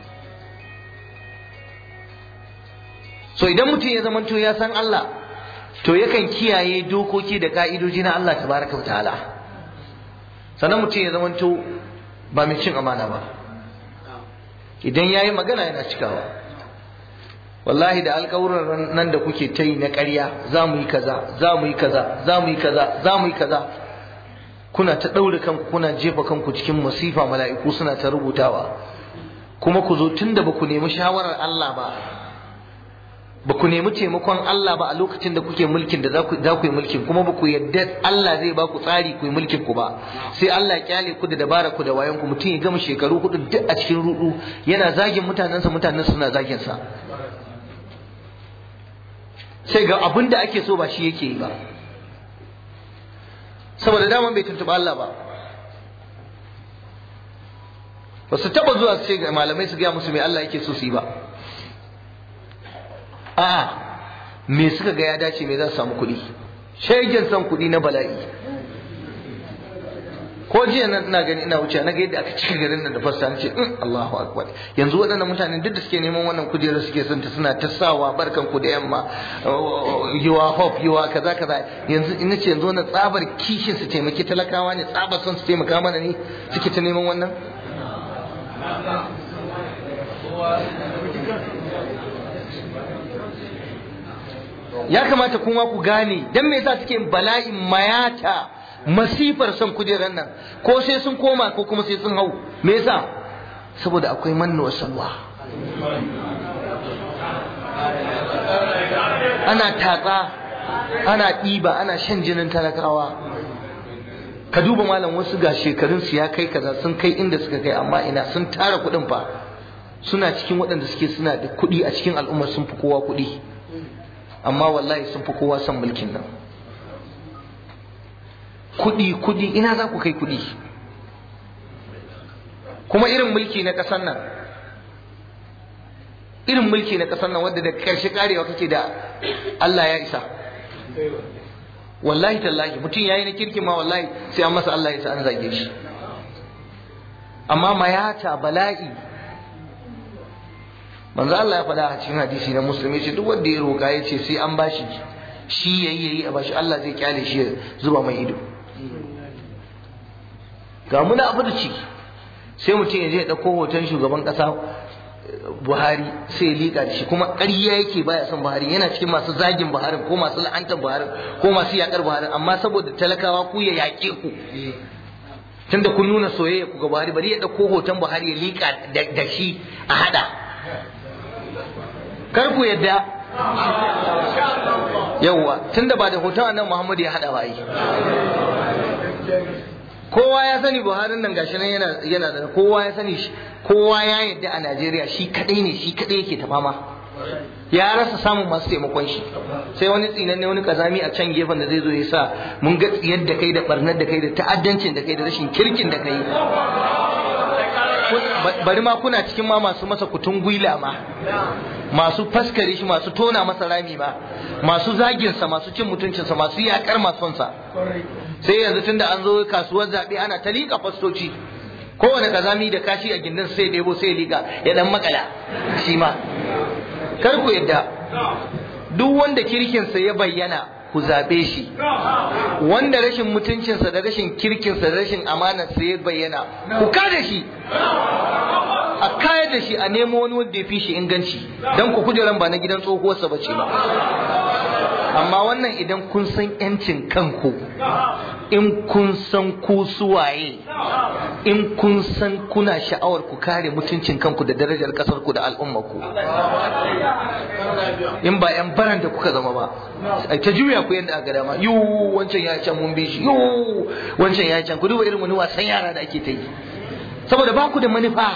so idan mutum ya zamanto ya san Allah to yakan kiyaye dokoki da ka'idoji na Allah tabaraka wa ta'ala sannan mutum ya zamanto ba mai cin amana ba idan ya yi magana yana cikawa wallahi da alkawuran nan da kuke ta yi na ƙarya za mu yi kaza za mu yi kaza za mu yi kaza za mu yi kaza kuna ta ɗaure kanku kuna jefa kanku cikin masifa mala'iku suna ta rubutawa kuma ku zo tun da ba ku nemi shawarar Allah ba ba ku nemi taimakon Allah ba a lokacin da kuke mulkin da za ku yi mulkin kuma ba ku yadda Allah zai ba ku tsari ku yi mulkin ku ba sai Allah ya kyale ku da dabara ku da wayan ku mutum ya gama shekaru hudu duk a cikin rudu yana zagin mutanensa mutanen suna zagin sa sai ga abin da ake so ba shi yake yi ba saboda daman bai tuntuɓa Allah ba ba su taɓa zuwa su ce ga malamai su gaya musu mai Allah yake so su yi ba a me suka ga ya dace me za su samu kuɗi shegen san kuɗi na bala'i ko jiya na ina gani ina wuce na ga yadda aka cika garin nan da fasta nace in Allahu akbar yanzu waɗannan mutane duk da suke neman wannan kujerar suke son ta suna ta sawa barkan ku da yamma you are hope you are kaza kaza yanzu ina ce yanzu wannan tsabar kishin su taimaki talakawa ne tsabar son su taimaka mana ne suke ta neman wannan ya kamata kuma ku gane dan me yasa suke bala'in mayata masifar son kujerar nan ko sai sun koma ko kuma sai sun hau me yasa saboda akwai manno wa salwa ana tatsa ana ɗiba ana shan jinin talakawa ka duba malam wasu ga shekarun su ya kai kaza sun kai inda suka kai amma ina sun tara kuɗin fa suna cikin waɗanda suke suna da kuɗi a cikin al'ummar sun fi kowa kuɗi amma wallahi sun fi kowa son mulkin nan kudi kudi ina za ku kai kudi kuma irin mulki na ƙasar nan irin mulki na ƙasar nan wadda da ƙarshe karewa kake da Allah ya isa wallahi tallahi mutum yayi na kirki ma wallahi sai an masa Allah ya sa an zage shi amma mayata bala'i manzo Allah ya faɗa a cikin hadisi na musulmi ce duk wanda ya roƙa ya ce sai an bashi shi yayi yayi a bashi Allah zai kyale shi ya zuba mai ido ga muna abu da ci sai mutum ya je ya ɗauko hoton shugaban ƙasa Buhari sai ya liƙa da shi kuma ƙarya yake baya son Buhari yana cikin masu zagin Buhari ko masu la'antar Buhari ko masu yaƙar Buhari amma saboda talakawa ku ya yaƙe ku tunda kun nuna soyayya ku ga Buhari bari ya ɗauko hoton Buhari ya liƙa da shi a haɗa kar ku yadda yawwa tunda ba da hoton annabi Muhammad ya hada ba yi kowa ya sani Buhari nan gashi nan yana yana da kowa ya sani shi kowa ya yadda a Najeriya shi kadai ne shi kadai yake ta fama ya rasa samun masu taimakon shi sai wani tsinanne wani kazami a can gefen da zai zo ya sa mun ga tsiyar da kai da barnar da kai da ta'addancin da kai da rashin kirkin da kai bari ma kuna cikin ma masu masa kutun gwila ma masu faskare shi masu tona masa rami ma masu zaginsa masu cin mutuncinsa masu yakar masonsa sai yanzu tunda an zo kasuwar zaɓe ana ta liƙa fastoci kowane kazami da kashi a gindin sai debo sai liƙa ya dan makala shi ma kar ku yadda duk wanda kirkinsa ya bayyana ku zaɓe shi wanda rashin mutuncinsa da rashin kirkinsa da rashin amanarsa ya bayyana ku kada shi a kayar da shi a nemo wani wanda ya fi shi inganci don ku kujeran ba na gidan tsohuwarsa ba ce ba amma wannan idan kun san yancin kanku in kun san ku suwaye in kun san kuna sha'awar ku kare mutuncin kanku da darajar kasar ku da al'ummar ku in ba yan baran da kuka zama ba ai ta juya ku yadda aka dama yu wancan ya can mun bi shi yu wancan ya can ku duba irin wani wasan yara da ake ta yi saboda ba ku da manufa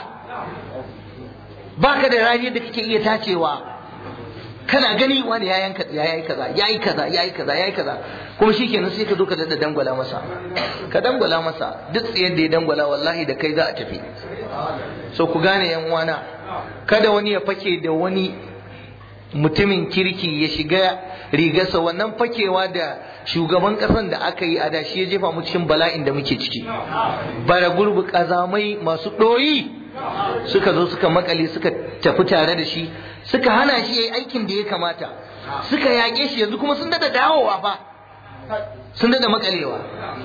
ba ka da rani da kake iya tacewa kana gani wani ya yanka ya yi kaza ya yi kaza ya yi kaza ya yi kaza kuma shikenan sai ka zo ka dada dangwala masa ka dangwala masa duk tsayar da ya dangwala wallahi da kai za a tafi so ku gane yan uwana kada wani ya fake da wani mutumin kirki ya shiga rigarsa wannan fakewa da shugaban kasan da aka yi a da shi ya jefa mu cikin bala'in da muke ciki bara gurbi kazamai masu ɗoyi suka zo suka makale suka tafi tare da shi suka hana shi yayi aikin da ya kamata suka yaƙe shi yanzu kuma sun dada dawowa fa sun dada makalewa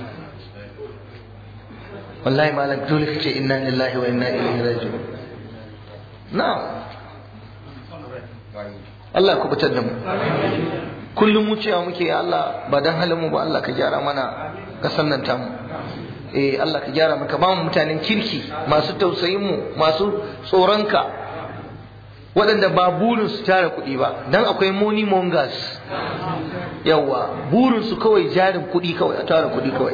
wallahi malam dole kace inna lillahi wa inna ilaihi raji'un na'am Allah ku fitar da mu kullum mu cewa muke ya Allah ba dan halin mu ba Allah ka gyara mana kasan nan tamu eh Allah ka gyara maka ba mu mutanen kirki masu tausayin mu masu tsoronka waɗanda ba burin su tara kuɗi ba dan akwai money mongers yawa burin su kawai jarin kuɗi kawai a tara kuɗi kawai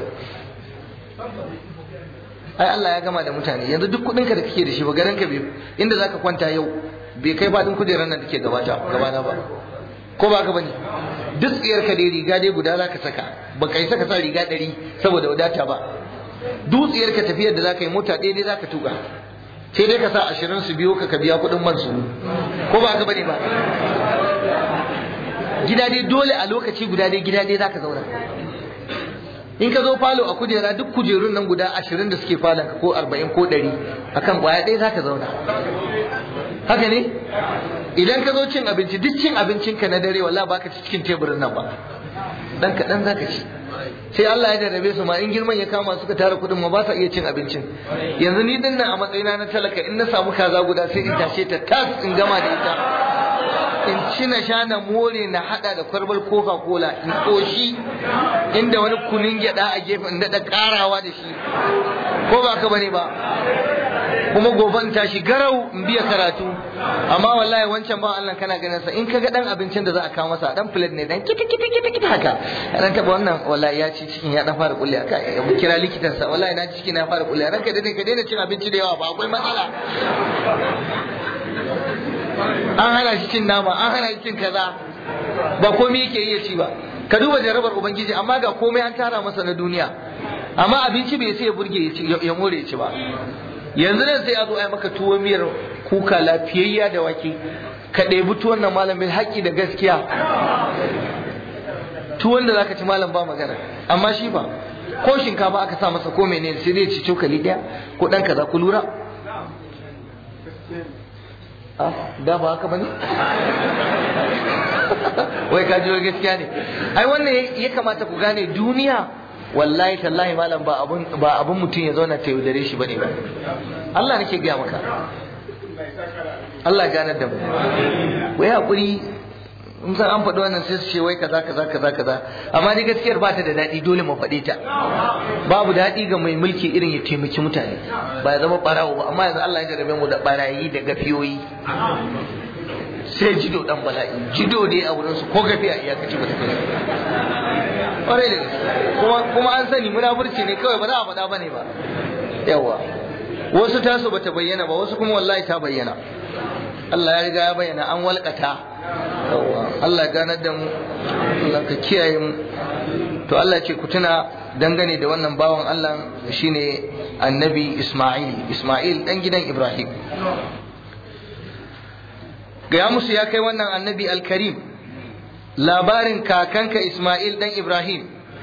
ai Allah ya gama da mutane yanzu duk kuɗinka da kake da shi ba garin ka bai inda zaka kwanta yau bai kai faɗin kujerar nan da ke gabata gabana ba ko ba ka bane duk tsiyar ka dai riga dai guda zaka saka ba kai saka sa riga ɗari saboda wadata ba dutsiyar ka tafiyar da zaka yi mota ɗaya dai zaka tuka sai dai ka sa ashirin su biyo ka ka biya kuɗin man su ko ba ka bane ba gida dai dole a lokaci guda dai gida dai zaka zauna in ka zo falo a kujera duk kujerun nan guda ashirin da suke falon ka ko arba'in ko ɗari akan kwaya ɗaya zaka zauna haka ne idan ka zo cin abinci duk cin abincinka na dare wallahi baka ci cikin teburin nan ba dan kaɗan zaka ci sai Allah ya jarrabe su ma in girman ya kama suka tara kudin ma ba sa iya cin abincin yanzu ni din nan a matsayina na talaka in na samu kaza guda sai in tashe ta tas in gama da ita in ci na sha na more na hada da kwarbal coca cola in koshi inda wani kunin gyada a gefe in daɗa karawa da shi ko ba ka bane ba kuma gobe in tashi garau in biya karatu amma wallahi wancan ba Allah kana ganin sa in kaga dan abincin da za a kawo masa dan plate ne dan kita kita kita kita haka dan taba wannan wallahi ya ci cikin ya dan fara kulle aka ya kira likitan sa wallahi na ci cikin ya fara kulle ranka dai ka daina cin abinci da yawa ba akwai matsala an hana shi cin nama an hana shi cin kaza ba komai yake iya ci ba ka duba jarabar ubangiji amma ga komai an tara masa na duniya amma abinci bai sai ya burge ya more ya ci ba yanzu nan sai a zo a yi maka tuwo miyar kuka lafiyayya da wake ka ɗebi tuwon nan malam bil haƙƙi da gaskiya tuwon da zaka ci malam ba magana amma shi ba ko shinkafa aka sa masa ko menene sai zai ci cokali ɗaya ko ɗan kaza ku lura da ba haka bane wai ka ji gaskiya ne ai wannan ya kamata ku gane duniya wallahi tallahi malam ba abun ba abun mutum ya zauna ta yaudare shi bane ba Allah nake gaya maka Allah ganar da mu wai hakuri in san an faɗi wannan sai su ce wai kaza kaza kaza kaza amma dai gaskiyar ba ta da daɗi dole mu faɗe ta babu daɗi ga mai mulki irin ya taimaki mutane ba ya zama ɓarawo ba amma yanzu Allah ya jarabe mu da ɓarayi da gafiyoyi sai jido dan bala'i jido ne a wurin su ko gafiya iyakaci ba ta kai kwarai da kuma kuma an sani munafurci ne kawai ba za a faɗa bane ba yawa wasu taso bata bayyana ba wasu kuma wallahi ta bayyana Allah ya riga ya bayyana an walƙata yawa Allah ganar da mu Allah ka kiyaye mu to Allah ce ku tuna dangane da wannan bawan Allah shine annabi Isma'il Isma'il dan gidan Ibrahim gaya musu ya kai wannan annabi al-Karim labarin kakanka Ismail dan Ibrahim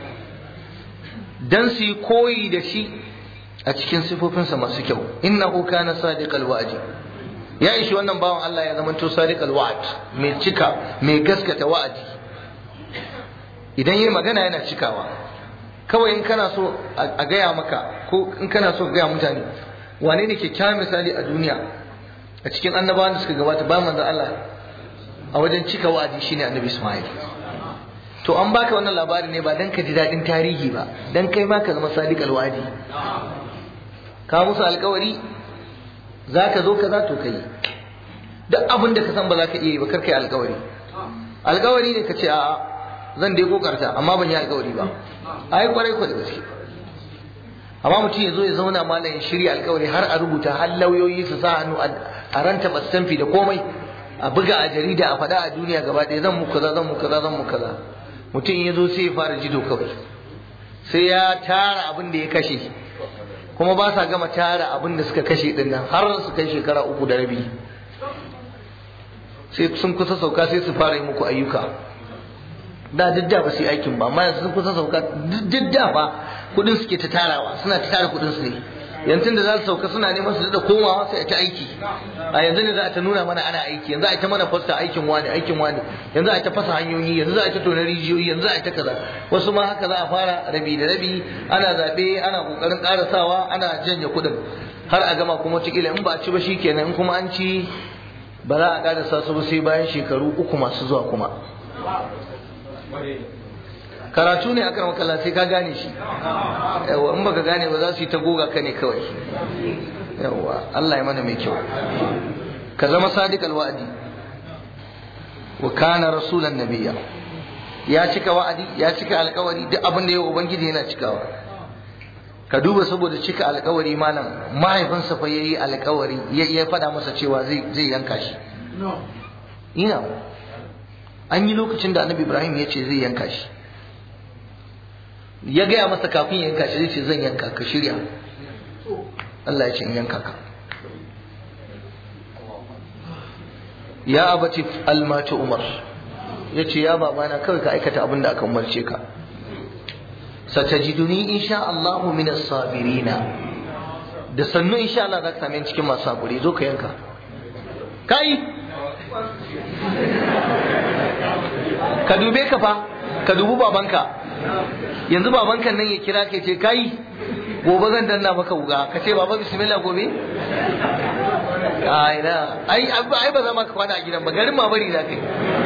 dan su yi koyi da shi a cikin sifofinsa masu kyau innahu kana sadiqal wa'di ya ishi wannan bawan Allah ya zamanto sadiqal wa'd mai cika mai gaskata wa'adi idan yayi magana yana cikawa kawai in kana so a gaya maka ko in kana so gaya mutane wane ne kyakkyawan misali a duniya a cikin annabawan da suka gabata ba manzo Allah a wajen cika wa'adi shine annabi Ismail to an baka wannan labari ne ba dan ka ji dadin tarihi ba dan kai ma ka zama sadiq alwadi ka musu alkawari zaka zo kaza to kai duk abin da ka san ba za ka iya yi ba kar kai alkawari alkawari ne ka ce a'a zan dai kokarta amma ban yi alkawari ba ai kwarai ko da gaske amma mutum ya zo ya zauna malam ya shirya alkawari har a rubuta har lauyoyi su sa hannu a ranta bastanfi da komai a buga a jarida a faɗa a duniya gaba ɗaya zan muku kaza zan muku kaza zan muku kaza mutum ya zo sai ya fara jido kawai sai ya tara abin da ya kashe kuma ba sa gama tara abin da suka kashe din nan har su kai shekara uku da rabi sai sun kusa sauka sai su fara yi muku ayyuka da duk da ba su yi aikin ba amma yanzu sun kusa sauka duk da ba kudin suke ta tarawa suna ta tara kudin su ne yanzu da za su sauka suna neman su da komawa sai ta aiki a yanzu ne za a ta nuna mana ana aiki yanzu a ta mana fasta aikin wani aikin wani yanzu a ta fasa hanyoyi yanzu za a ta tona rijiyoyi yanzu a ta kaza wasu ma haka za a fara rabi da rabi ana zaɓe ana kokarin karasawa ana janye kudin har a gama kuma wataƙila in ba a ci ba shi kenan in kuma an ci ba za a karasa su ba sai bayan shekaru uku masu zuwa kuma karatu ne akan makalla sai ka gane shi yawa in baka gane ba za su yi ta goga ka ne kawai yawa Allah ya mana mai kyau ka zama sadiq alwa'di wa kana rasulan nabiyya ya cika wa'adi ya cika alkawari duk abin da ya ubangiji yana cikawa ka duba saboda cika alkawari malam mahaifinsa fa yayi alkawari ya faɗa masa cewa zai zai yanka shi ina an yi lokacin da annabi ibrahim ya ce zai yanka shi ya gaya masa kafin ya yanka shi zai ce zan yanka ka shirya Allah ya ce in yanka ka ya abati almatu umar ya ce ya babana kawai ka aikata abin da aka umarce ka satajiduni insha Allahu min as-sabirina da sannu insha Allah za ka same cikin masu hakuri zo ka yanka kai ka dube ka fa ka dubi babanka yanzu babanka nan ya kira ka ce kai gobe zan danna maka wuga ka ce baba bismillah gobe ai na ai ai ba za ma ka kwana a gidan ba garin ma bari za ka yi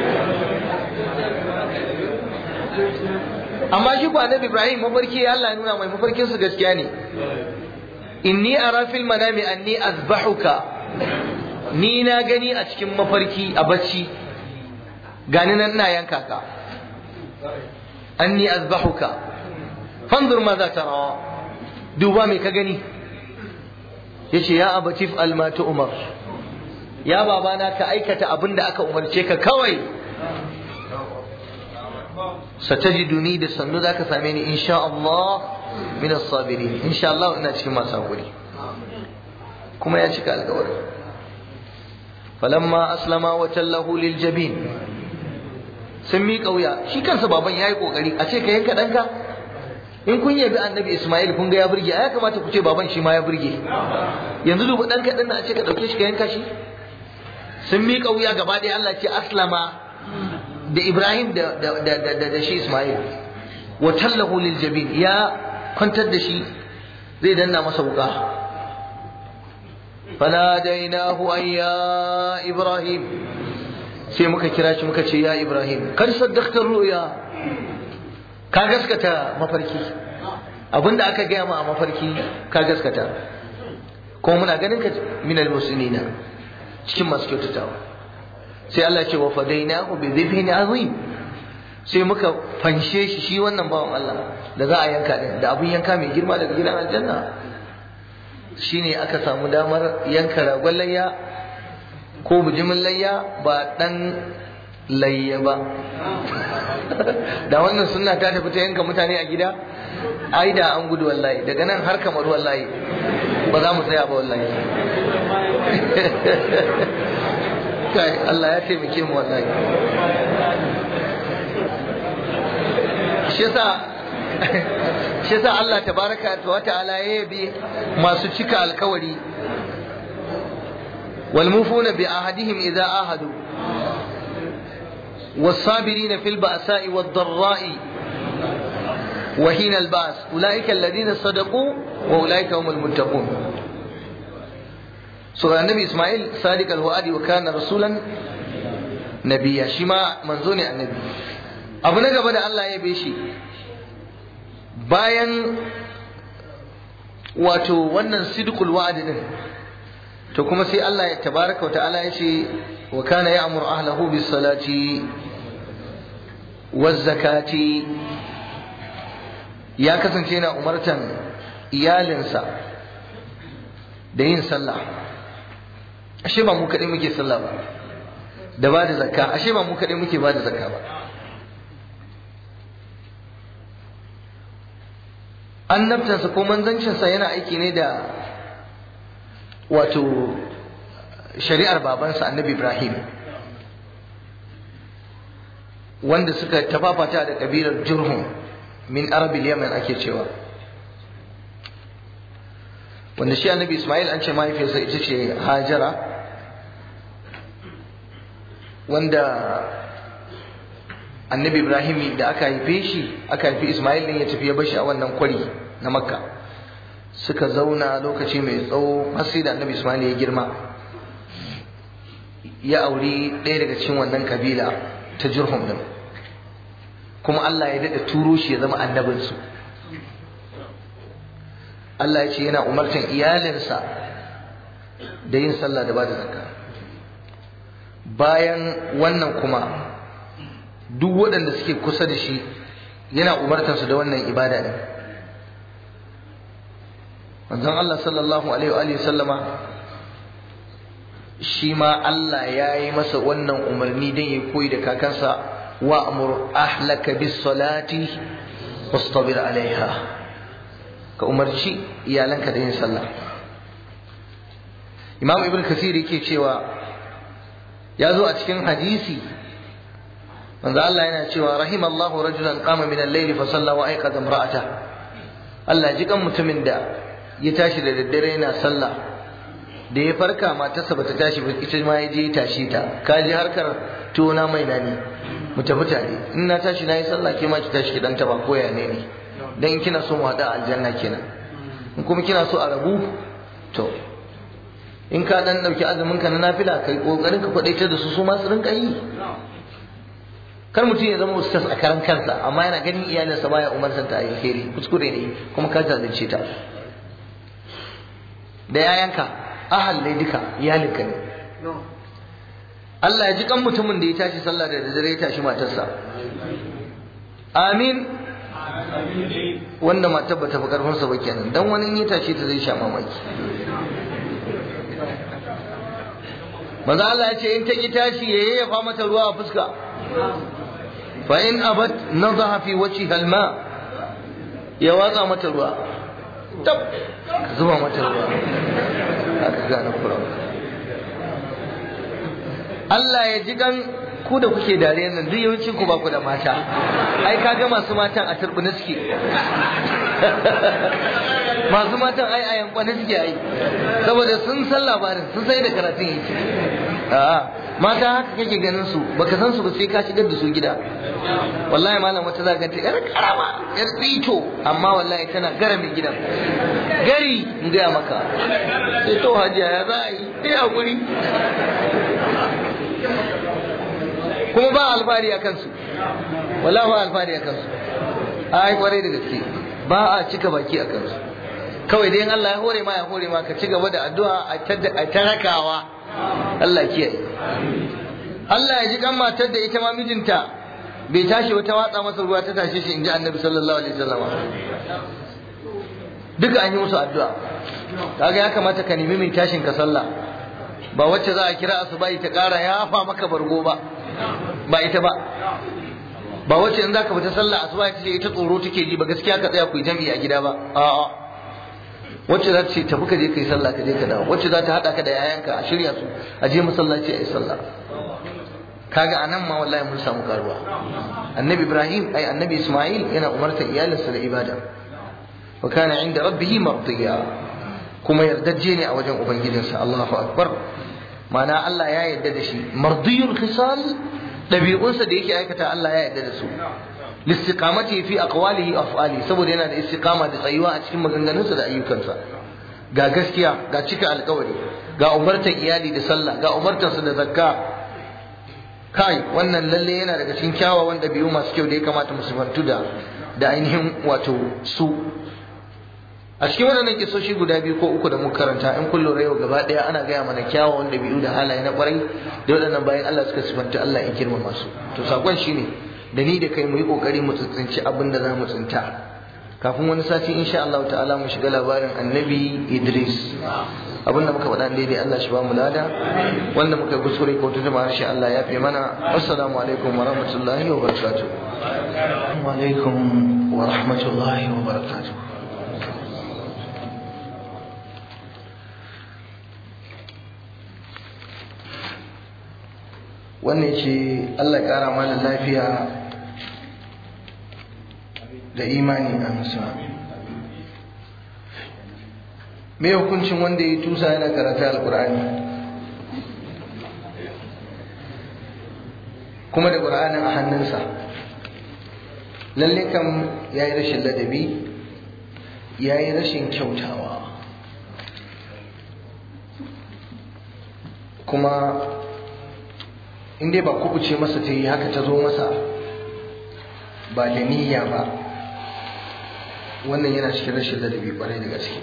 amma shi ko annabi Ibrahim mafarki Allah ya nuna mai mafarkin su gaskiya ne inni ara fil manami anni azbahuka ni na gani a cikin mafarki a bacci gani nan ina yanka ka anni azbahuka fanzur ma za tara duba me ka gani yace ya abatif almatu umar ya babana ka aikata abin da aka umarce ka kawai satajiduni da sannu zaka same ni insha Allah min as-sabirin insha Allah ina cikin masu hakuri kuma ya cika alƙawari falamma aslama wa tallahu lil jabin sun mi kauya shi kansa baban yayi kokari a ce ka yanka danka in kun yabi annabi Ismail kun ga ya burge ya kamata ku ce baban shi ma ya burge yanzu dubu danka din a ce ka dauke shi ka yanka shi sun mi kauya gaba ɗaya Allah ce aslama da Ibrahim da da da da shi Ismail wa tallahu lil jabin ya kwantar da shi zai danna masa wuka fanadainahu an ya Ibrahim sai muka kira shi muka ce ya Ibrahim kar saddaqta ru'ya ka gaskata mafarki abinda aka gaya ma a mafarki ka gaskata ko muna ganin ka minal muslimina cikin masu kyautatawa sai Allah ce wa fadainahu bi dhibhin azim sai muka fanshe shi shi wannan bawan Allah da za a yanka din da abun yanka mai girma daga gidan aljanna shine aka samu damar yanka ragon layya ko bujimin layya ba dan layya ba da wannan sunna ta tafi ta yanka mutane a gida ai da an gudu wallahi daga nan har kamar wallahi ba za mu tsaya ba wallahi kai Allah ya taimake mu wallahi shi yasa shi yasa Allah tabaraka wa ta'ala ya yabi masu cika alkawari wal mufuna bi ahadihim idza ahadu والصابرين في البأساء والضراء وحين البأس أولئك الذين صدقوا وأولئك هم المتقون so annabi Ismail sadiq al-wa'di wa kana rasulan nabiyya shi ma manzo ne annabi abu na gaba da Allah ya shi bayan wato wannan sidqul wa'd din to kuma sai Allah ya tabaraka wa ta'ala ya ce wa kana ya'mur ahlahu bis salati waz zakati ya kasance yana umartan iyalinsa da yin sallah ashe ba mu kaɗai muke sallah ba da ba da zakka ashe ba mu kaɗai muke ba da zakka ba annabtansa ko manzancinsa yana aiki ne da wato shari'ar babansa annabi ibrahim wanda suka tafafata da kabilar jurhum min arabil yaman ake cewa wanda shi annabi ismail an ce mahaifiyarsa ita ce hajara wanda annabi ibrahim da aka haife shi aka haifi ismail ne ya tafi ya bashi a wannan kwari na makka suka zauna lokaci mai tsawo har sai da annabi ismail ya girma ya auri ɗaya daga cikin wannan kabila ta jurhum din kuma Allah ya daɗa turo shi ya zama annabinsu Allah ya ce yana umartan iyalinsa da yin sallah da ba da zakka bayan wannan kuma duk waɗanda suke kusa da shi yana umartansu da wannan ibada ne manzon Allah sallallahu alaihi wa sallama shi ma Allah ya yi masa wannan umarni don ya koyi da kakansa wa amur ahlaka bis salati wastabir alaiha ka umarci iyalanka da yin sallah imam ibn kasir yake cewa ya zo a cikin hadisi manzo Allah yana cewa rahimallahu rajulan qama min al-layli fa salla wa ayqadha imra'ata Allah ji kan mutumin da ya tashi da daddare yana sallah da ya farka matarsa bata tashi ba ita ma ya je ya tashi ta ka ji harkar tona mai nani mu tafi tare in na tashi na yi sallah ke ma ki tashi ki dan taba koya ne ne dan in kina so mu hada aljanna kenan in kuma kina so a rabu to in ka dan dauki azumin ka na nafila kai kokarin ka kwadaita da su su ma su rinka yi kar mutum ya zama ustaz a karan kansa amma yana ganin iyalinsa baya umarsan ta alheri kuskure ne kuma ka zalunce ta da yayanka ahal ne duka iyalinka ne Allah ya ji kan mutumin da ya tashi sallah da dare ya tashi matarsa amin wanda matar ba ta fi karfinsa ba kenan dan wani in ya tashi ta zai sha mamaki maza Allah ya ce in ta ki tashi ya yayyafa mata ruwa a fuska fa in abat nadaha fi wajhi halma ya watsa mata ruwa tab zuba mata ruwa aka gane kuran Allah ya ji kan ku da kuke dariyar nan duk yawancin ku ba ku da mata ai kaga masu matan a turbina suke masu matan ai a yankwane suke ai saboda sun san labarin sun sai da karatun yake a'a mata haka kake ganin su baka san su ba sai ka shigar da su gida wallahi malam wata za ka ta yar karama yar tsito amma wallahi tana gara mai gidan gari in gaya maka sai to hajiya ya za a yi sai hakuri kuma ba alfahari a kansu wallahi ba alfahari a kansu ai kwarai da gaske ba a cika baki a kansu kawai dai Allah ya hore ma ya hore ma ka ci gaba da addu'a a tarakawa Allah kiyaye Allah ya ji kan matar da ita ma mijinta bai tashi wata watsa masa ruwa ta tashe shi inji Annabi sallallahu alaihi wasallam duka an yi musu addu'a kaga ya kamata ka nemi mai tashin ka sallah ba wacce za a kira asuba ta ƙara yafa maka bargo ba ba ita ba ba wacce in zaka fita sallah asuba ta ce ita tsoro take ji ba gaskiya ka tsaya ku yi jami'i a gida ba a'a wacce za ta ce tafi ka je kai sallah ka je ka dawo wacce za ta hada ka da yayanka a shirya su a je masallaci a yi sallah kaga anan ma wallahi mun samu karuwa annabi ibrahim ai annabi isma'il yana umarta iyalinsa da ibada wa kana inda rabbih mardiya kuma yardajje ne a wajen ubangijinsa Allahu akbar ma'ana Allah ya yarda da shi mardiyul khisal dabi'unsa da yake aikata Allah ya yarda da su listiqamati fi aqwalihi wa af'ali saboda yana da istiqama da tsayuwa a cikin maganganunsa da ayyukansa ga gaskiya ga cika alkawari ga umartar iyali da sallah ga umartar su da zakka kai wannan lalle yana daga cikin kyawawan ɗabi'u masu kyau da ya kamata mu sifantu da da ainihin wato su a cikin waɗannan kisoshi guda biyu ko uku da muka karanta in kun lura yau gaba ɗaya ana gaya mana kyawawan ɗabi'u da halaye na ƙwarai da waɗannan bayan Allah suka sifanta Allah ya girmama su to sakon shine da ni da kai mu yi ƙoƙari mu tsintsinci abin da za mu tsinta kafin wani sati insha Allah ta'ala mu shiga labarin annabi Idris abin da muka faɗa daidai Allah shi ba mu lada wanda muka kuskure ko ta jama'a shi Allah ya fi mana assalamu alaikum wa rahmatullahi wa barakatuh wa alaikum wa rahmatullahi wa barakatuh wannan ce Allah ƙara mana lafiya da imani a musulmi me hukuncin wanda ya tusa yana karanta alkur'ani kuma da ƙur'anin a hannunsa lalle kam ya yi rashin ladabi ya yi rashin kyautawa kuma in dai ba kubuce masa ta yi haka ta zo masa ba da niyya ba wannan yana cikin rashin ladabi kwarai da gaske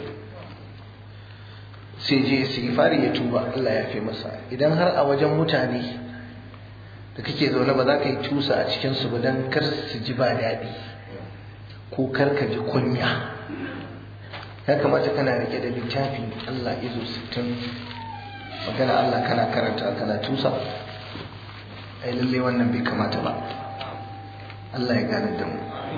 sai je istighfari ya tuba Allah ya fi masa idan har a wajen mutane da kake zaune ba za ka yi tusa a cikin su ba dan kar su ji ba daɗi ko kar ka ji kunya ya kamata kana rike da littafi Allah izo sittin magana Allah kana karanta kana tusa ai lalle wannan bai kamata ba Allah ya gane da mu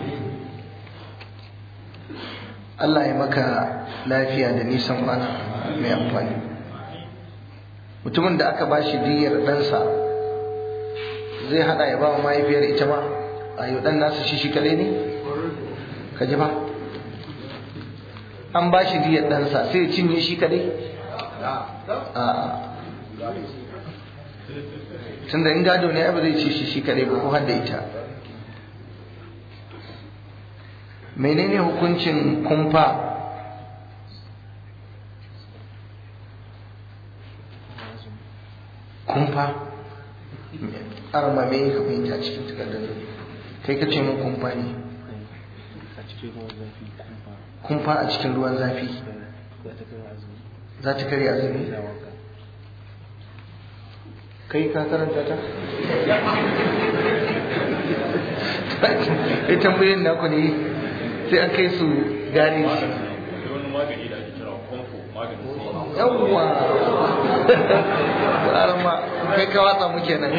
Allah ya maka lafiya da nisan kwana mai amfani mutumin da aka ba shi diyar ɗansa zai hada ya ba wa mahaifiyar ita ma a yi ɗan nasa shi shi kare ne ka ji ba an ba shi diyar ɗansa sai ya cinye shi kare tunda in gado ne ba zai ci shi shi kare ba ko har da ita menene hukuncin kumfa kumfa arma me ka fahimta cikin takardar kai ka ce mun kumfa ne kumfa a cikin ruwan zafi za ta kare azumi kai ka karanta ta ya tambayin naku ne sai an kai su gare shi yawwa tsarin ma kai ka watsa muke nan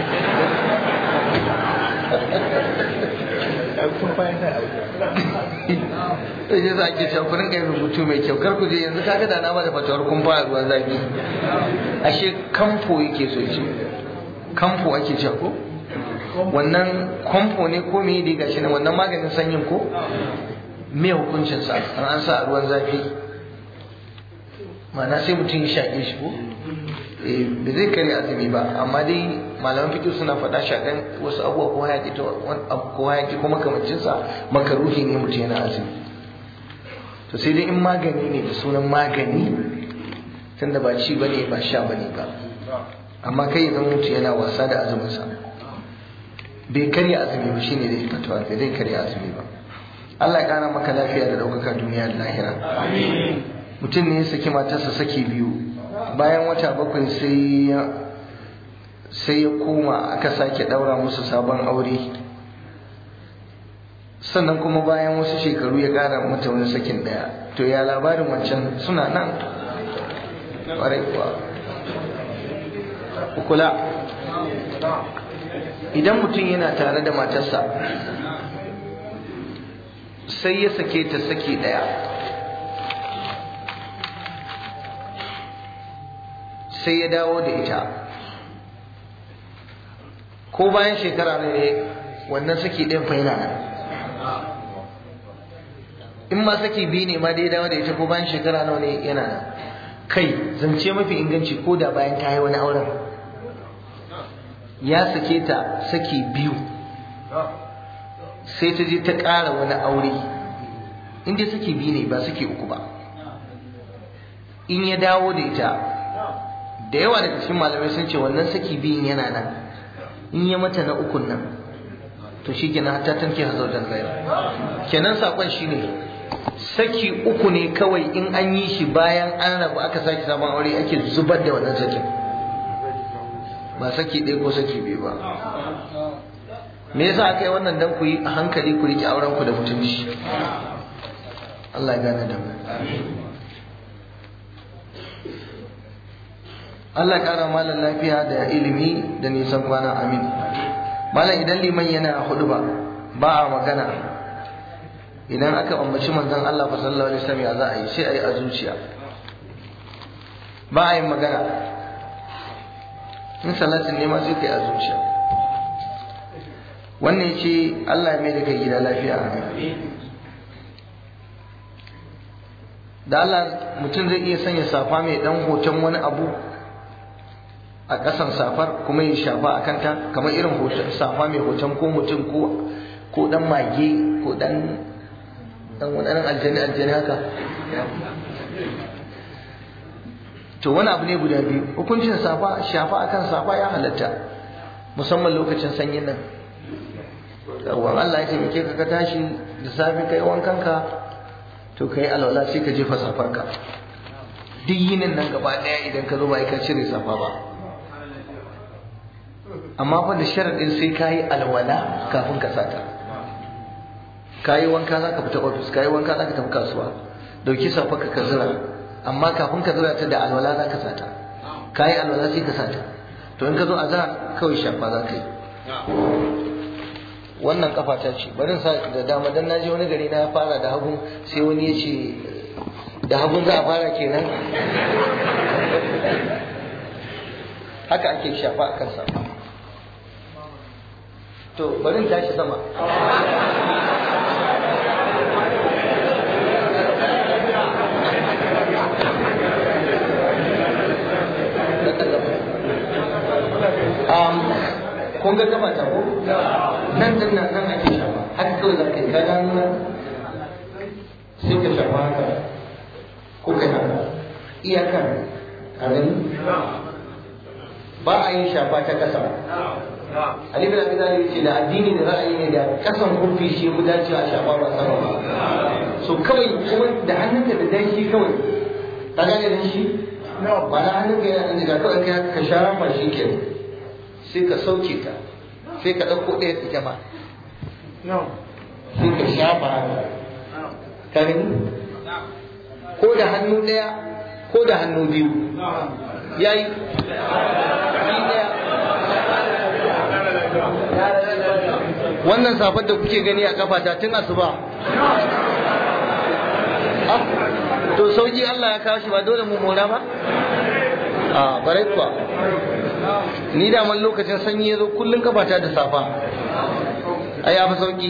sai je za ke cewa ku rinka yin rubutu mai kyau kar ku je yanzu kaga da na bada fatawar kun fara ruwan zafi ashe kamfo yake so ce kamfo ake cewa ko wannan kamfo ne ko me dai gashi nan wannan maganin sanyin ko me hukuncin sa an an sa a ruwan zafi ma'ana sai mutum ya shaƙe shi ko eh ba zai kare azumi ba amma dai malaman fikir suna faɗa shaƙan wasu abubuwa ko hayaki ko hayaki ko makamancin sa makaruhi ne mutum yana azumi to sai dai in magani ne da sunan magani tunda ba ci bane ba sha bane ba amma kai idan mutum yana wasa da azumin sa bai karya azumi ba shine da fatawa bai zai karya azumi ba Allah ya kara maka lafiya da ɗaukaka duniya da lahira mutum ne ya saki matarsa saki biyu bayan wata bakwai sai ya sai ya koma aka sake ɗaura musu sabon aure sannan kuma bayan wasu shekaru ya ƙara mata wani sakin ɗaya to ya labarin wancan suna nan ƙwarai kuwa kula idan mutum yana tare da matarsa sai ya sake ta saki ɗaya sai ya dawo da ita ko bayan shekara ne wannan saki ɗin fa yana nan in ma saki biyu ne ma da ya dawo da ita ko bayan shekara nawa ne yana nan kai zance mafi inganci ko da bayan ta yi wani auren ya sake ta saki biyu sai ta je ta ƙara wani aure inda saki biyu ne ba saki uku ba in ya dawo da ita da yawa daga cikin malamai sun ce wannan saki biyun yana nan in ya mata na ukun nan to shi kenan hatta tanke hazaujan gaira kenan sakon shine saki uku ne kawai in an yi shi bayan an rabu aka sake sabon aure ake zubar da wannan sakin ba saki ɗaya ko saki biyu ba me yasa aka yi wannan dan ku yi a hankali ku riƙe auren ku da mutunci Allah ya gane da mu Allah ƙara malam lafiya da ilimi da nisan kwana amin malam idan liman yana hudu ba ba a magana idan aka ambaci manzon Allah fa sallallahu alaihi wasallam ya za a yi sai a yi a zuciya ba a yin magana in salatin ne ma sai kai a zuciya wannan yace Allah ya mai da kai gida lafiya da Allah mutum zai iya sanya safa mai dan hoton wani abu a ƙasan safar kuma ya shafa a kanta kamar irin hoton safa mai hoton ko mutum ko ko dan mage ko dan dan wani aljani aljani haka to wani abu ne guda biyu hukuncin safa shafa akan safa ya halatta musamman lokacin sanyin nan yawon Allah ya taimake ka ka tashi da safe kai wankanka to kai alwala sai ka jefa safarka duk yinin nan gaba daya idan ka zo ba ka cire safa ba amma fa da sharadin sai ka yi alwala kafin ka sata ka yi wanka za ka fita ofis ka yi wanka za ka tafi kasuwa dauki safarka ka zira amma kafin ka zira ta da alwala za ka sata ka yi alwala sai ka sata to in ka zo a zira kawai shafa za ka yi wannan kafa ta ce bari sa da dama dan naje wani gari na fara da hagun sai wani ya ce da hagun za a fara kenan haka ake shafa a kansa to bari tashi sama kun ga gaba ta ko nan din nan nan ake shafa haka kawai zaka yi kaga nan sai ka shafa haka ko kai haka iyakar a gani ba a yin shafa ta kasa Ali bin Abi Talib ce da addini da ra'ayi ne da kasan kurfi shi mu dace a shafa ba sama ba so kawai kuma da hannunka da danshi kawai ka gane danshi ba na hannunka yana da kawai ka shafa shi kenan sai ka sauke ta sai ka ɗauko ɗaya ita ma sai ka shafa haka ka gani ko da hannu ɗaya ko da hannu biyu ya yi ɗaya wannan safar da kuke gani a kafata tun asuba to sauki Allah ya kawo shi ba dole mu mora ba a barai kuwa ni da man lokacin sanyi ya zo kullum kafata da safa a ya fi sauki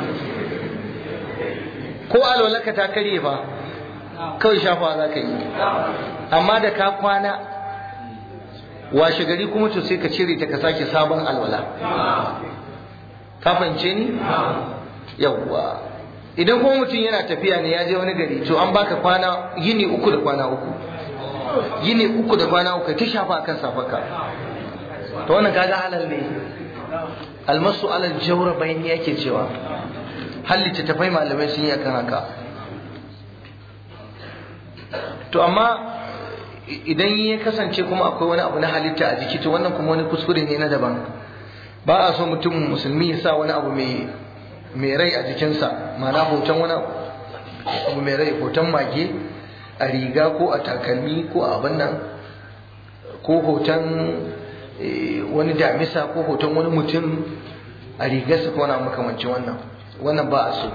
ko alwalaka ta karye fa kawai shafa za ka yi amma da ka kwana washe gari kuma to sai ka cire ta ka sake sabon alwala ka fahimce ni yawwa idan kuma mutum yana tafiya ne ya je wani gari to an baka kwana yini uku da kwana uku yini uku da kwana uku ta shafa akan safarka to wannan kaga halal ne almasu alal jawra bayani yake cewa hallita tafai malamai sun yi akan haka to amma idan ya kasance kuma akwai wani abu na halitta a jiki to wannan kuma wani kuskure ne na daban ba a so mutum musulmi ya sa wani abu mai mai rai a jikinsa ma'ana hoton wani abu mai rai hoton mage a riga ko a takalmi ko a abin nan ko hoton wani damisa ko hoton wani mutum a rigarsa ko wani makamancin wannan wannan ba a so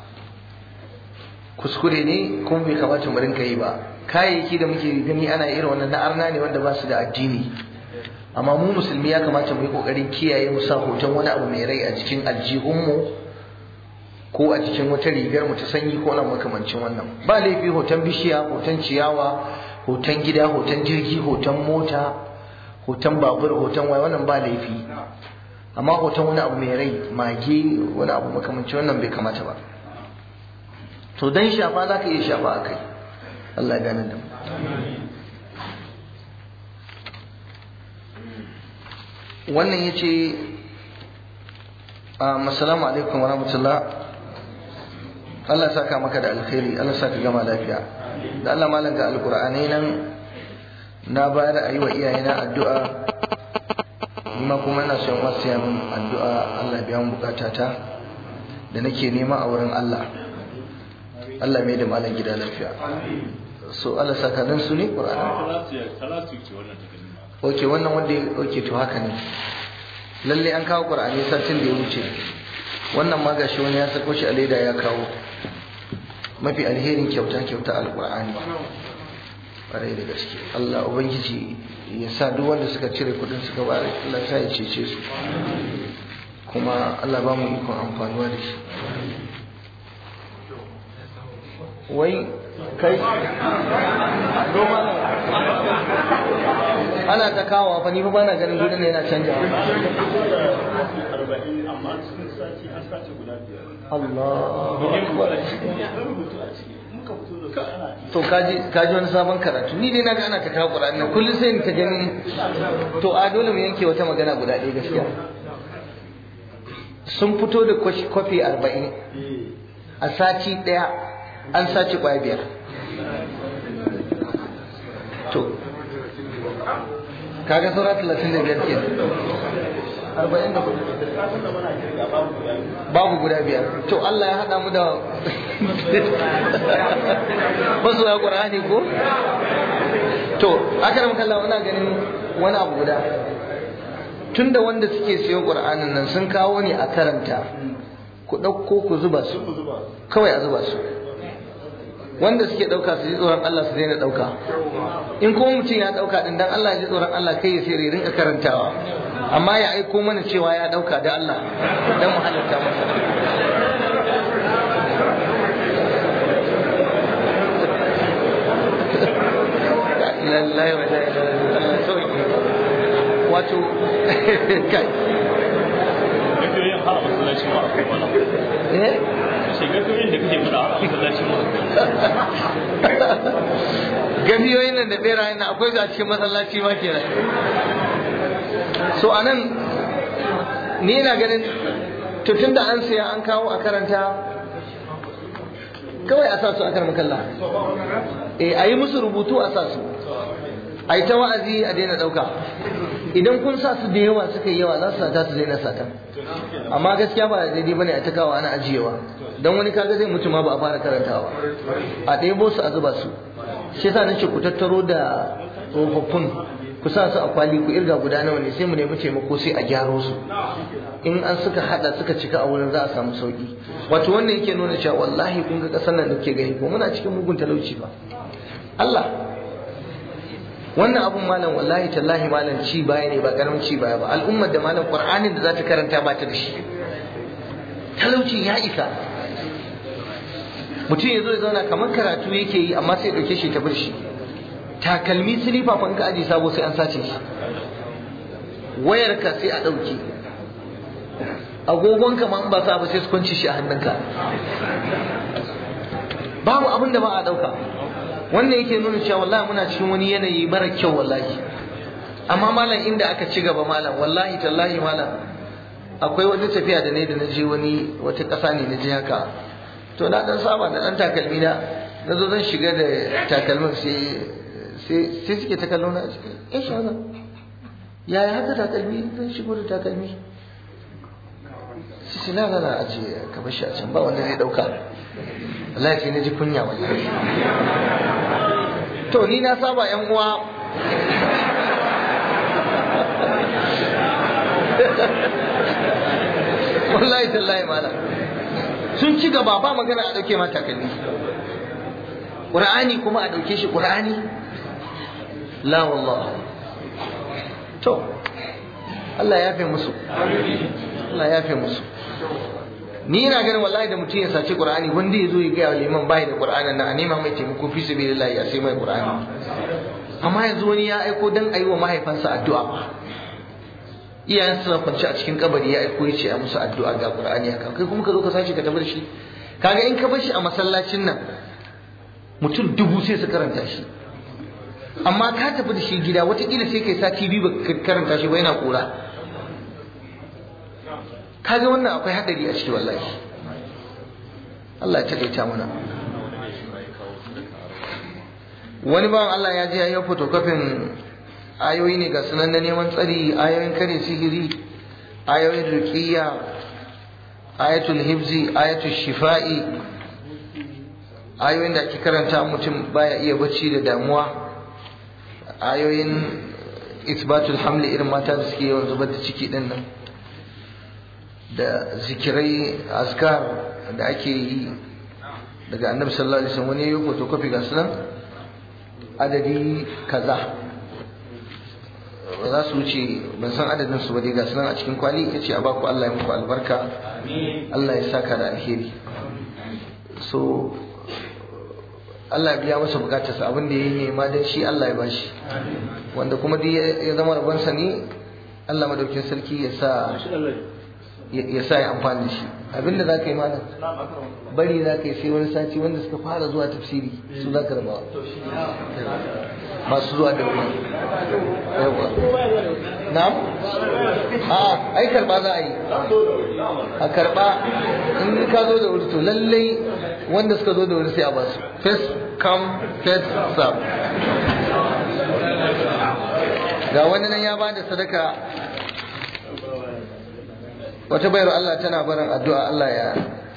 kuskure ne kuma bai kamata mu rinka yi ba kayayyaki da muke gani ana irin wannan na arna ne wanda ba su da addini amma mu musulmi ya kamata mu yi kokarin kiyaye mu sa hoton wani abu mai rai a jikin aljihunmu ko a cikin wata rigar mu ta sanyi ko nan makamancin wannan ba laifi hoton bishiya hoton ciyawa hoton gida hoton jirgi hoton mota hoton babur hoton waya wannan ba laifi amma hoton wani abu mai rai mage wani abu makamancin wannan bai kamata ba to dan shafa za ka iya shafa a kai Allah ya gane da mu wannan ya ce assalamu alaikum wa rahmatullah Allah saka maka da alkhairi Allah saka gama lafiya da Allah malam ga alkur'anai nan na bayar a yi wa iyayena addu'a ma kuma ina son wasu min addu'a Allah biya mun bukatata da nake nema a wurin Allah Allah mai da malam gida lafiya so Allah saka dan su ne qur'ani oke wannan wanda oke to haka ne lalle an kawo qur'ani satin da ya wuce wannan ma gashi wani ya sako shi a leda ya kawo mafi alherin kyauta kyauta alqur'ani ƙwarai da gaske Allah ubangiji ya sa duk wanda suka cire kudin suka bare Allah sa ya cece su kuma Allah ba mu ikon amfanuwa da shi wai kai doma ana ta kawo fa ni fa bana ganin gudun yana canja Allah to kaji kaji wani sabon karatu ni dai naga ana ta kawo Qur'ani nan kullun sai ni ta ganin to a dole mu yanke wata magana guda ɗaya gaskiya sun fito da kwafi arba'in a sati ɗaya an sace kwaya biyar to kaga saura talatin da biyar kenan arba'in da babu guda biyar to Allah ya haɗa mu da wasu ya ƙur'ani ko to aka da makalla ina ganin wani abu guda tunda wanda suke siyo ƙur'anin nan sun kawo ne a karanta ku ɗauko ku zuba su kawai a zuba su wanda suke ɗauka su ji tsoron Allah su daina ɗauka in kuma mutum ya ɗauka ɗin dan Allah ya ji tsoron Allah kai ya sai ya rinka karantawa amma ya aiko mana cewa ya ɗauka da Allah dan mu halatta masa lallai wa wato kai gafiyoyin har masallacin ma akwai wala eh ce gafiyoyin da kake fada har masallacin ma gafiyoyin nan da berayen nan akwai su a cikin masallaci ma kenan so anan ni ina ganin to tunda an siya an kawo a karanta kawai a sa su a karan kalla eh a yi musu rubutu a sa su a yi ta wa'azi a daina ɗauka idan kun sa su da yawa suka yi yawa za su sata su daina sata amma gaskiya ba daidai bane a takawa ana ajiyewa don wani kaga zai mutu ma ba a fara karantawa a ɗebo su a zuba su shi yasa nace ku tattaro da tsofaffin ku sa su a kwali ku irga guda nawa ne sai mu nemi taimako sai a gyaro su in an suka hada suka cika a wurin za a samu sauki wato wannan yake nuna cewa wallahi kun ga kasar nan da kuke gani ko muna cikin mugun talauci ba Allah wannan abun malam wallahi tallahi malam ci baya ne ba karamin ci baya ba al'ummar da malam qur'anin da za ta karanta ba ta da shi talaucin ya isa mutum ya zo ya zauna kamar karatu yake yi amma sai ya dauke shi ta bar shi takalmi silifa fa in ka aje sabo sai an sace shi wayarka sai a dauke agogonka ma in ba sa ba sai su kwanci shi a hannunka babu abin da ba a dauka wannan yake nuna cewa wallahi muna cikin wani yanayi mara kyau wallahi amma malam inda aka ci gaba malam wallahi tallahi malam akwai wata tafiya da ne da na je wani wata ƙasa ne na je haka to na dan saba da dan takalmi na na zo zan shiga da takalmin sai sai sai suke ta kallo na eh shana yaya haka takalmi zan shigo da takalmi sai na gana aje ka bar shi a can ba wanda zai dauka wallahi sai na ji kunya wallahi to ni na saba yan uwa wallahi tallahi mala sun ci gaba ba magana a dauke mata takalmi qur'ani kuma a dauke shi qur'ani la wallah to Allah ya fi musu Allah ya fi musu ni ina ganin wallahi da mutum ya saci qur'ani wanda ya zo ya gaya wa liman bai da qur'anin nan a nema mai taimako fi sabilillah ya sai mai qur'ani amma yanzu wani ya aiko dan ayi wa mahaifansa addu'a iyayen suna kwance a cikin kabari ya aiko ya ce a musu addu'a ga qur'ani haka kai kuma ka zo ka sace ka tabar shi kaga in ka bar shi a masallacin nan mutum dubu sai su karanta shi amma ka tafi da shi gida watakila sai kai sati biyu ba karanta shi ba yana kura kaga wannan akwai hadari a ciki wallahi Allah ya taƙaita mana wani bawan Allah ya je ya yi fotokofin ayoyi ne ga sunan na neman tsari ayoyin kare sihiri ayoyin ruqiyya ayatul hibzi ayatul shifa'i ayoyin da ake karanta mutum baya iya bacci da damuwa ayoyin isbatul hamli irin mata da suke yawan zubar da ciki din nan da zikirai azkar da ake yi daga annabi sallallahu alaihi wasallam wani yayi photocopy ga sunan adadi kaza ba za su wuce ban san adadin su ba dai ga sunan a cikin kwali yace a baku Allah ya muku albarka Allah ya saka da alheri so Allah ya biya masa bukatarsa abin da ya yi nema dan shi Allah ya bashi wanda kuma duk ya zama rabonsa ne Allah madaukin sarki ya sa ya sa ya amfani da shi abinda za ka yi malam bari za ka yi sai wani sati wanda suka fara zuwa tafsiri su za ka raba masu zuwa da wuri yawa na'am a ai karba za a yi a karba in ka zo da wuri to lallai wanda suka zo da wuri sai a ba su first come first serve ga wani nan ya ba da sadaka wata bayar Allah tana barin addu'a Allah ya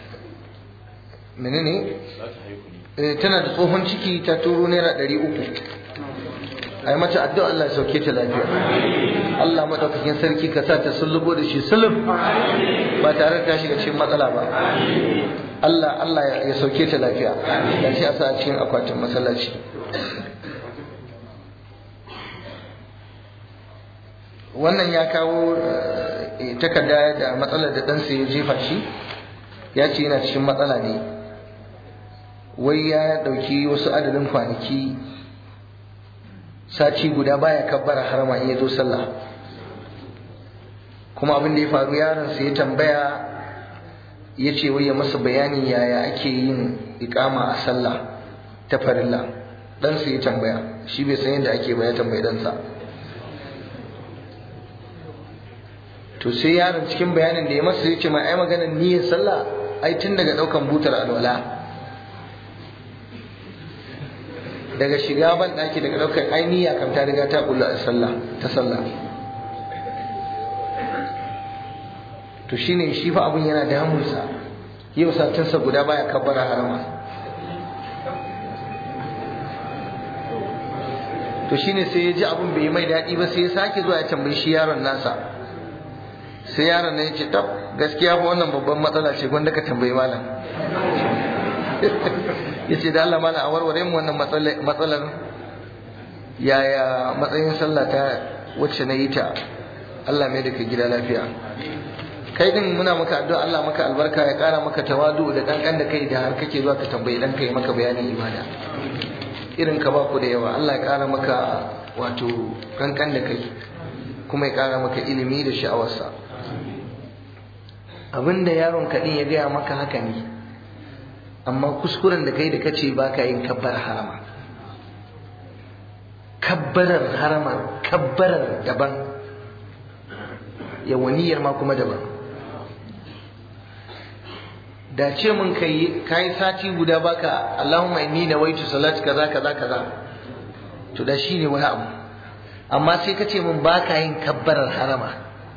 menene tana da tsohon ciki ta turo naira ɗari uku a yi mata addu'a Allah ya sauke ta lafiya Allah maɗaukakin sarki ka sa ta sullubo da shi sulub ba tare da ta shiga cikin matsala ba Allah Allah ya sauke ta lafiya da shi a sa a cikin akwatin masallaci wannan ya kawo takarda da matsalar da ɗansa ya jefa shi ya ce yana cikin matsala ne wai ya ɗauki wasu adadin kwanaki sati guda baya kabbara harama in ya zo sallah kuma abin da ya faru yaronsa ya tambaya ya ce wai ya masa bayanin yaya ake yin ikama a sallah ta farilla ɗansa ya tambaya shi bai san yadda ake ba ya tambayi ɗansa to sai yaron cikin bayanin da ya masa ya ce ma ai maganar niyyar sallah ai tun daga daukan butar alwala daga shiga ban daki daga daukar ai niyya kam ta riga ta kula a sallah ta sallah to shine shi fa abun yana damunsa yau satinsa guda baya kabbara harama to shine sai ya ji abun bai mai daɗi ba sai ya sake zuwa ya tambayi shi yaron nasa sai yaron na ya ce tab gaskiya fa wannan babban matsala ce gwanda ka tambayi malam ya ce da Allah malam a warware mu wannan matsalar yaya matsayin sallah ta wacce na yi ta Allah mai da ka gida lafiya kai din muna maka addu'a Allah maka albarka ya kara maka tawadu da kankan da kai da har kake zuwa ka tambayi dan kai maka bayanin ibada irin ka ba ku da yawa Allah ya kara maka wato kankan da kai kuma ya kara maka ilimi da sha'awarsa abinda yaron kaɗin ya gaya maka haka ne amma kuskuren da kai da kace ba ka yin kabbar harama kabbarar harama kabbarar daban yawaniyar ma kuma daban da ce mun kai kai sati guda baka Allahumma inni nawaitu salati kaza kaza kaza to da shine wani abu amma sai ka ce mun baka yin kabbarar harama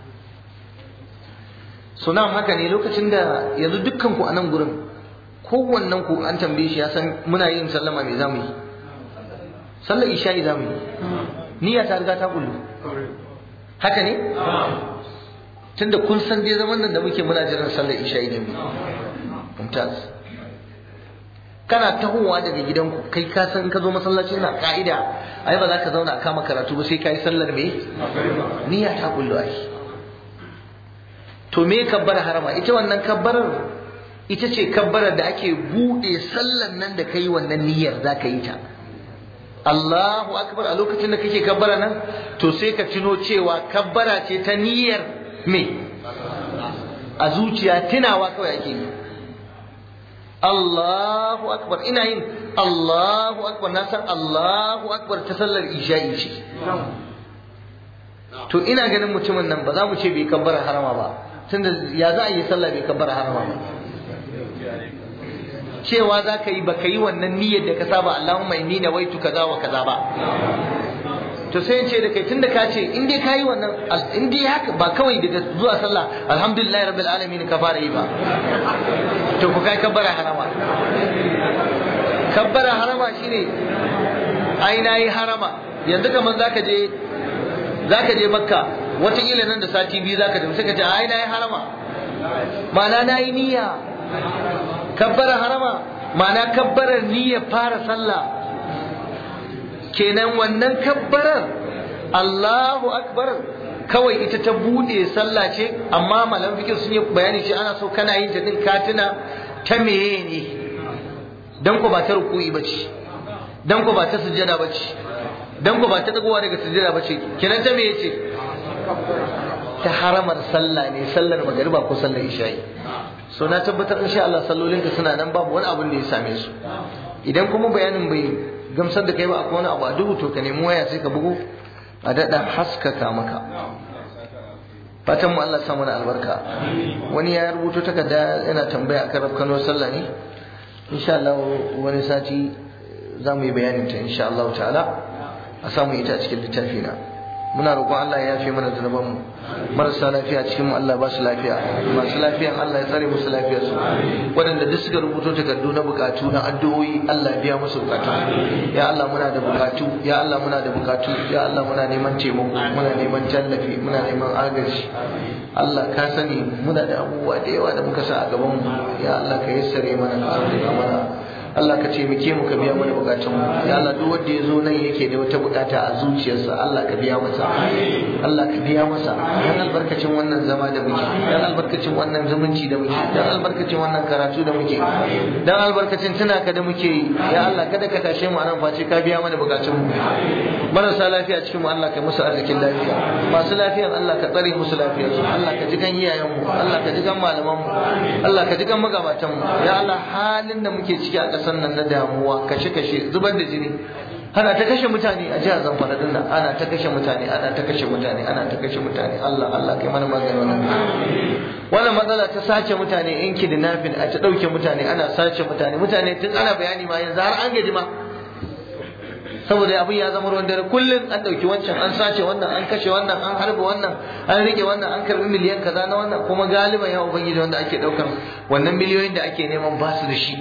suna haka ne lokacin da yanzu dukkan ku a nan gurin kowannen ku an tambaye shi ya san muna yin sallama me zamu yi sallar isha'i zamu yi niyya ta riga ta kullu haka ne tunda kun san dai zaman nan da muke muna jiran sallar isha'i ne mu mumtaz kana tahowa daga gidanku kai ka san ka zo masallaci na ka'ida ai ba za ka zauna a kama karatu ba sai ka yi sallar me niyya ta kullu ai to me kabbar harama ita wannan kabbarar ita ce kabbarar da ake buɗe sallan nan da kai wannan niyyar za ka yi ta Allahu akbar a lokacin da kake kabbara nan to sai ka tuno cewa kabbara ce ta niyyar me a zuciya tunawa kawai ake yi Allahu akbar ina yin Allahu akbar na san Allahu akbar ta sallar isha'i ce to ina ganin mutumin nan ba za mu ce bai kabbara harama ba tunda ya za a yi sallah bai kabbara harama ba cewa za ka yi ba ka yi wannan niyyar da ka saba Allahumma inni nawaitu kaza wa kaza ba to sai in ce da kai tunda ka ce in dai ka yi wannan in dai haka ba kawai daga zuwa sallah alhamdulillahi rabbil alamin ka fara yi ba to ku kai kabbara harama kabbara harama shine ai nayi harama yanzu kaman zaka je zaka je makka wataƙila nan da sati biyu zaka tafi sai ka ce ai nayi harama ma'ana nayi niyya kabbara harama ma'ana kabbarar niyyar fara sallah kenan wannan kabbarar Allahu akbar kawai ita ta bude sallah ce amma malam fikir sun yi bayani ce ana so kana yin ta din katina ta meye ne dan ko ba ta ruku'i bace dan ko ba ta sujjada bace dan ko ba ta dagowa daga sujjada bace kenan ta meye ce ta haramar sallah ne sallar magariba ko sallar isha'i so na tabbatar insha Allah sallolinka suna nan babu wani abin da ya same su idan kuma bayanin bai gamsar da kai ba akwai wani abu a duhu to ka nemi waya sai ka bugu a daɗa haskaka maka fatan mu Allah sa mana albarka wani ya rubuto takarda yana tambaya akan rafkano sallah ne insha Allah wani sati za mu yi bayanin ta insha Allah ta'ala a samu ita a cikin littafi na muna roƙon Allah ya yafe mana zunuban mu marasa lafiya cikin mu Allah ba su lafiya masu lafiyan Allah ya tsare musu lafiyar su waɗanda duk suka rubuto takardu na bukatu na addu'o'i Allah biya musu bukatu ya Allah muna da bukatu ya Allah muna da bukatu ya Allah muna neman taimako muna neman tallafi muna neman agaji Allah ka sani muna da abubuwa da yawa da muka sa a gaban mu ya Allah ka yassare mana ka sauƙaƙa mana Allah ka taimake mu ka biya mana bukatun mu ya Allah duk wanda ya zo nan yake da wata bukata a zuciyarsa Allah ka biya masa Allah ka biya masa dan albarkacin wannan zama da muke dan albarkacin wannan zumunci da muke dan albarkacin wannan karatu da muke dan albarkacin tuna ka da muke ya Allah kada ka tashe mu anan face ka biya mana bukatun mu marasa lafiya cikin mu Allah ka musu arzikin lafiya masu lafiyan Allah ka tsare musu lafiyarsu Allah ka ji kan iyayen mu Allah ka ji kan malaman mu Allah ka ji kan magabatan mu ya Allah halin da muke ciki a ƙasar nan na damuwa kashe-kashe zubar da jini ana ta kashe mutane a jihar zamfara din nan ana ta kashe mutane ana ta kashe mutane ana ta kashe mutane Allah Allah kai mana magana wannan wannan matsala ta sace mutane in kidnapping a ta dauke mutane ana sace mutane mutane tun ana bayani ma yanzu har an gaji ma saboda abin ya zama ruwan dare kullum an dauki wancan an sace wannan an kashe wannan an harba wannan an rike wannan an karbi miliyan kaza na wannan kuma galiban ya ubangiji wanda ake daukan wannan miliyoyin da ake neman ba su da shi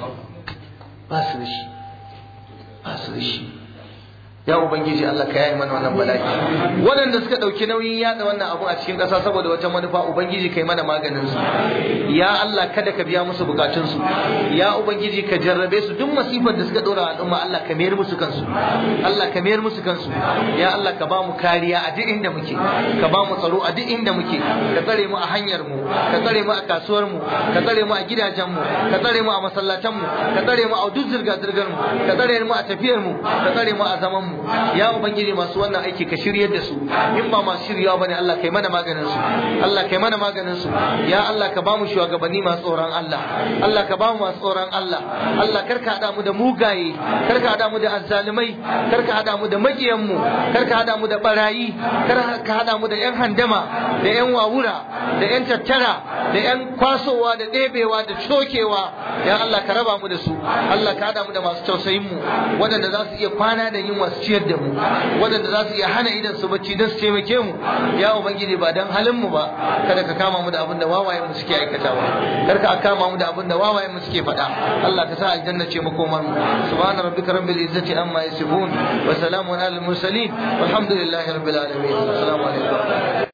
ba su da shi ba su da shi ya ubangiji Allah ka yaye mana wannan bala'i waɗanda suka ɗauki nauyin yada wannan abu a cikin ƙasa saboda wata manufa ubangiji kai mana maganin su ya Allah kada ka biya musu bukatun su ya ubangiji ka jarrabe su duk masifar da suka ɗora al'umma Allah ka mayar musu kansu Allah ka mayar musu kansu ya Allah ka ba mu kariya a duk inda muke ka ba mu tsaro a duk inda muke ka tsare mu a hanyar mu ka tsare mu a kasuwar mu ka tsare mu a gidajen mu ka tsare mu a masallatan mu ka tsare mu a duk zirga zirgar mu ka tsare mu a tafiyar mu ka tsare mu a zaman mu ya ubangiji masu wannan aiki ka shiryar da su in ba masu shiryawa bane Allah kai mana maganin su Allah kai mana maganin su ya Allah ka bamu shugabanni masu tsoron Allah Allah ka bamu masu tsoron Allah Allah kar ka hada mu da mugaye kar ka hada mu da azzalimai kar ka hada mu da makiyan mu kar ka hada mu da barayi kar ka hada mu da yan handama da yan wawura da yan tattara da yan kwasowa da ɗebewa da cokewa ya Allah ka raba mu da su Allah ka hada mu da masu tausayin mu waɗanda za su iya kwana da yin wasu ciyar da mu waɗanda za su iya hana idan su bacci don su taimake mu ya ubangiji ba dan halin mu ba kada ka kama mu da abin da wawayen mu suke aikatawa kar ka kama mu da abin da wawayen mu suke faɗa Allah ka sa aljanna ce makomar mu subhana rabbika rabbil izzati amma yasifun wa salamun alal mursalin walhamdulillahi rabbil alamin assalamu alaikum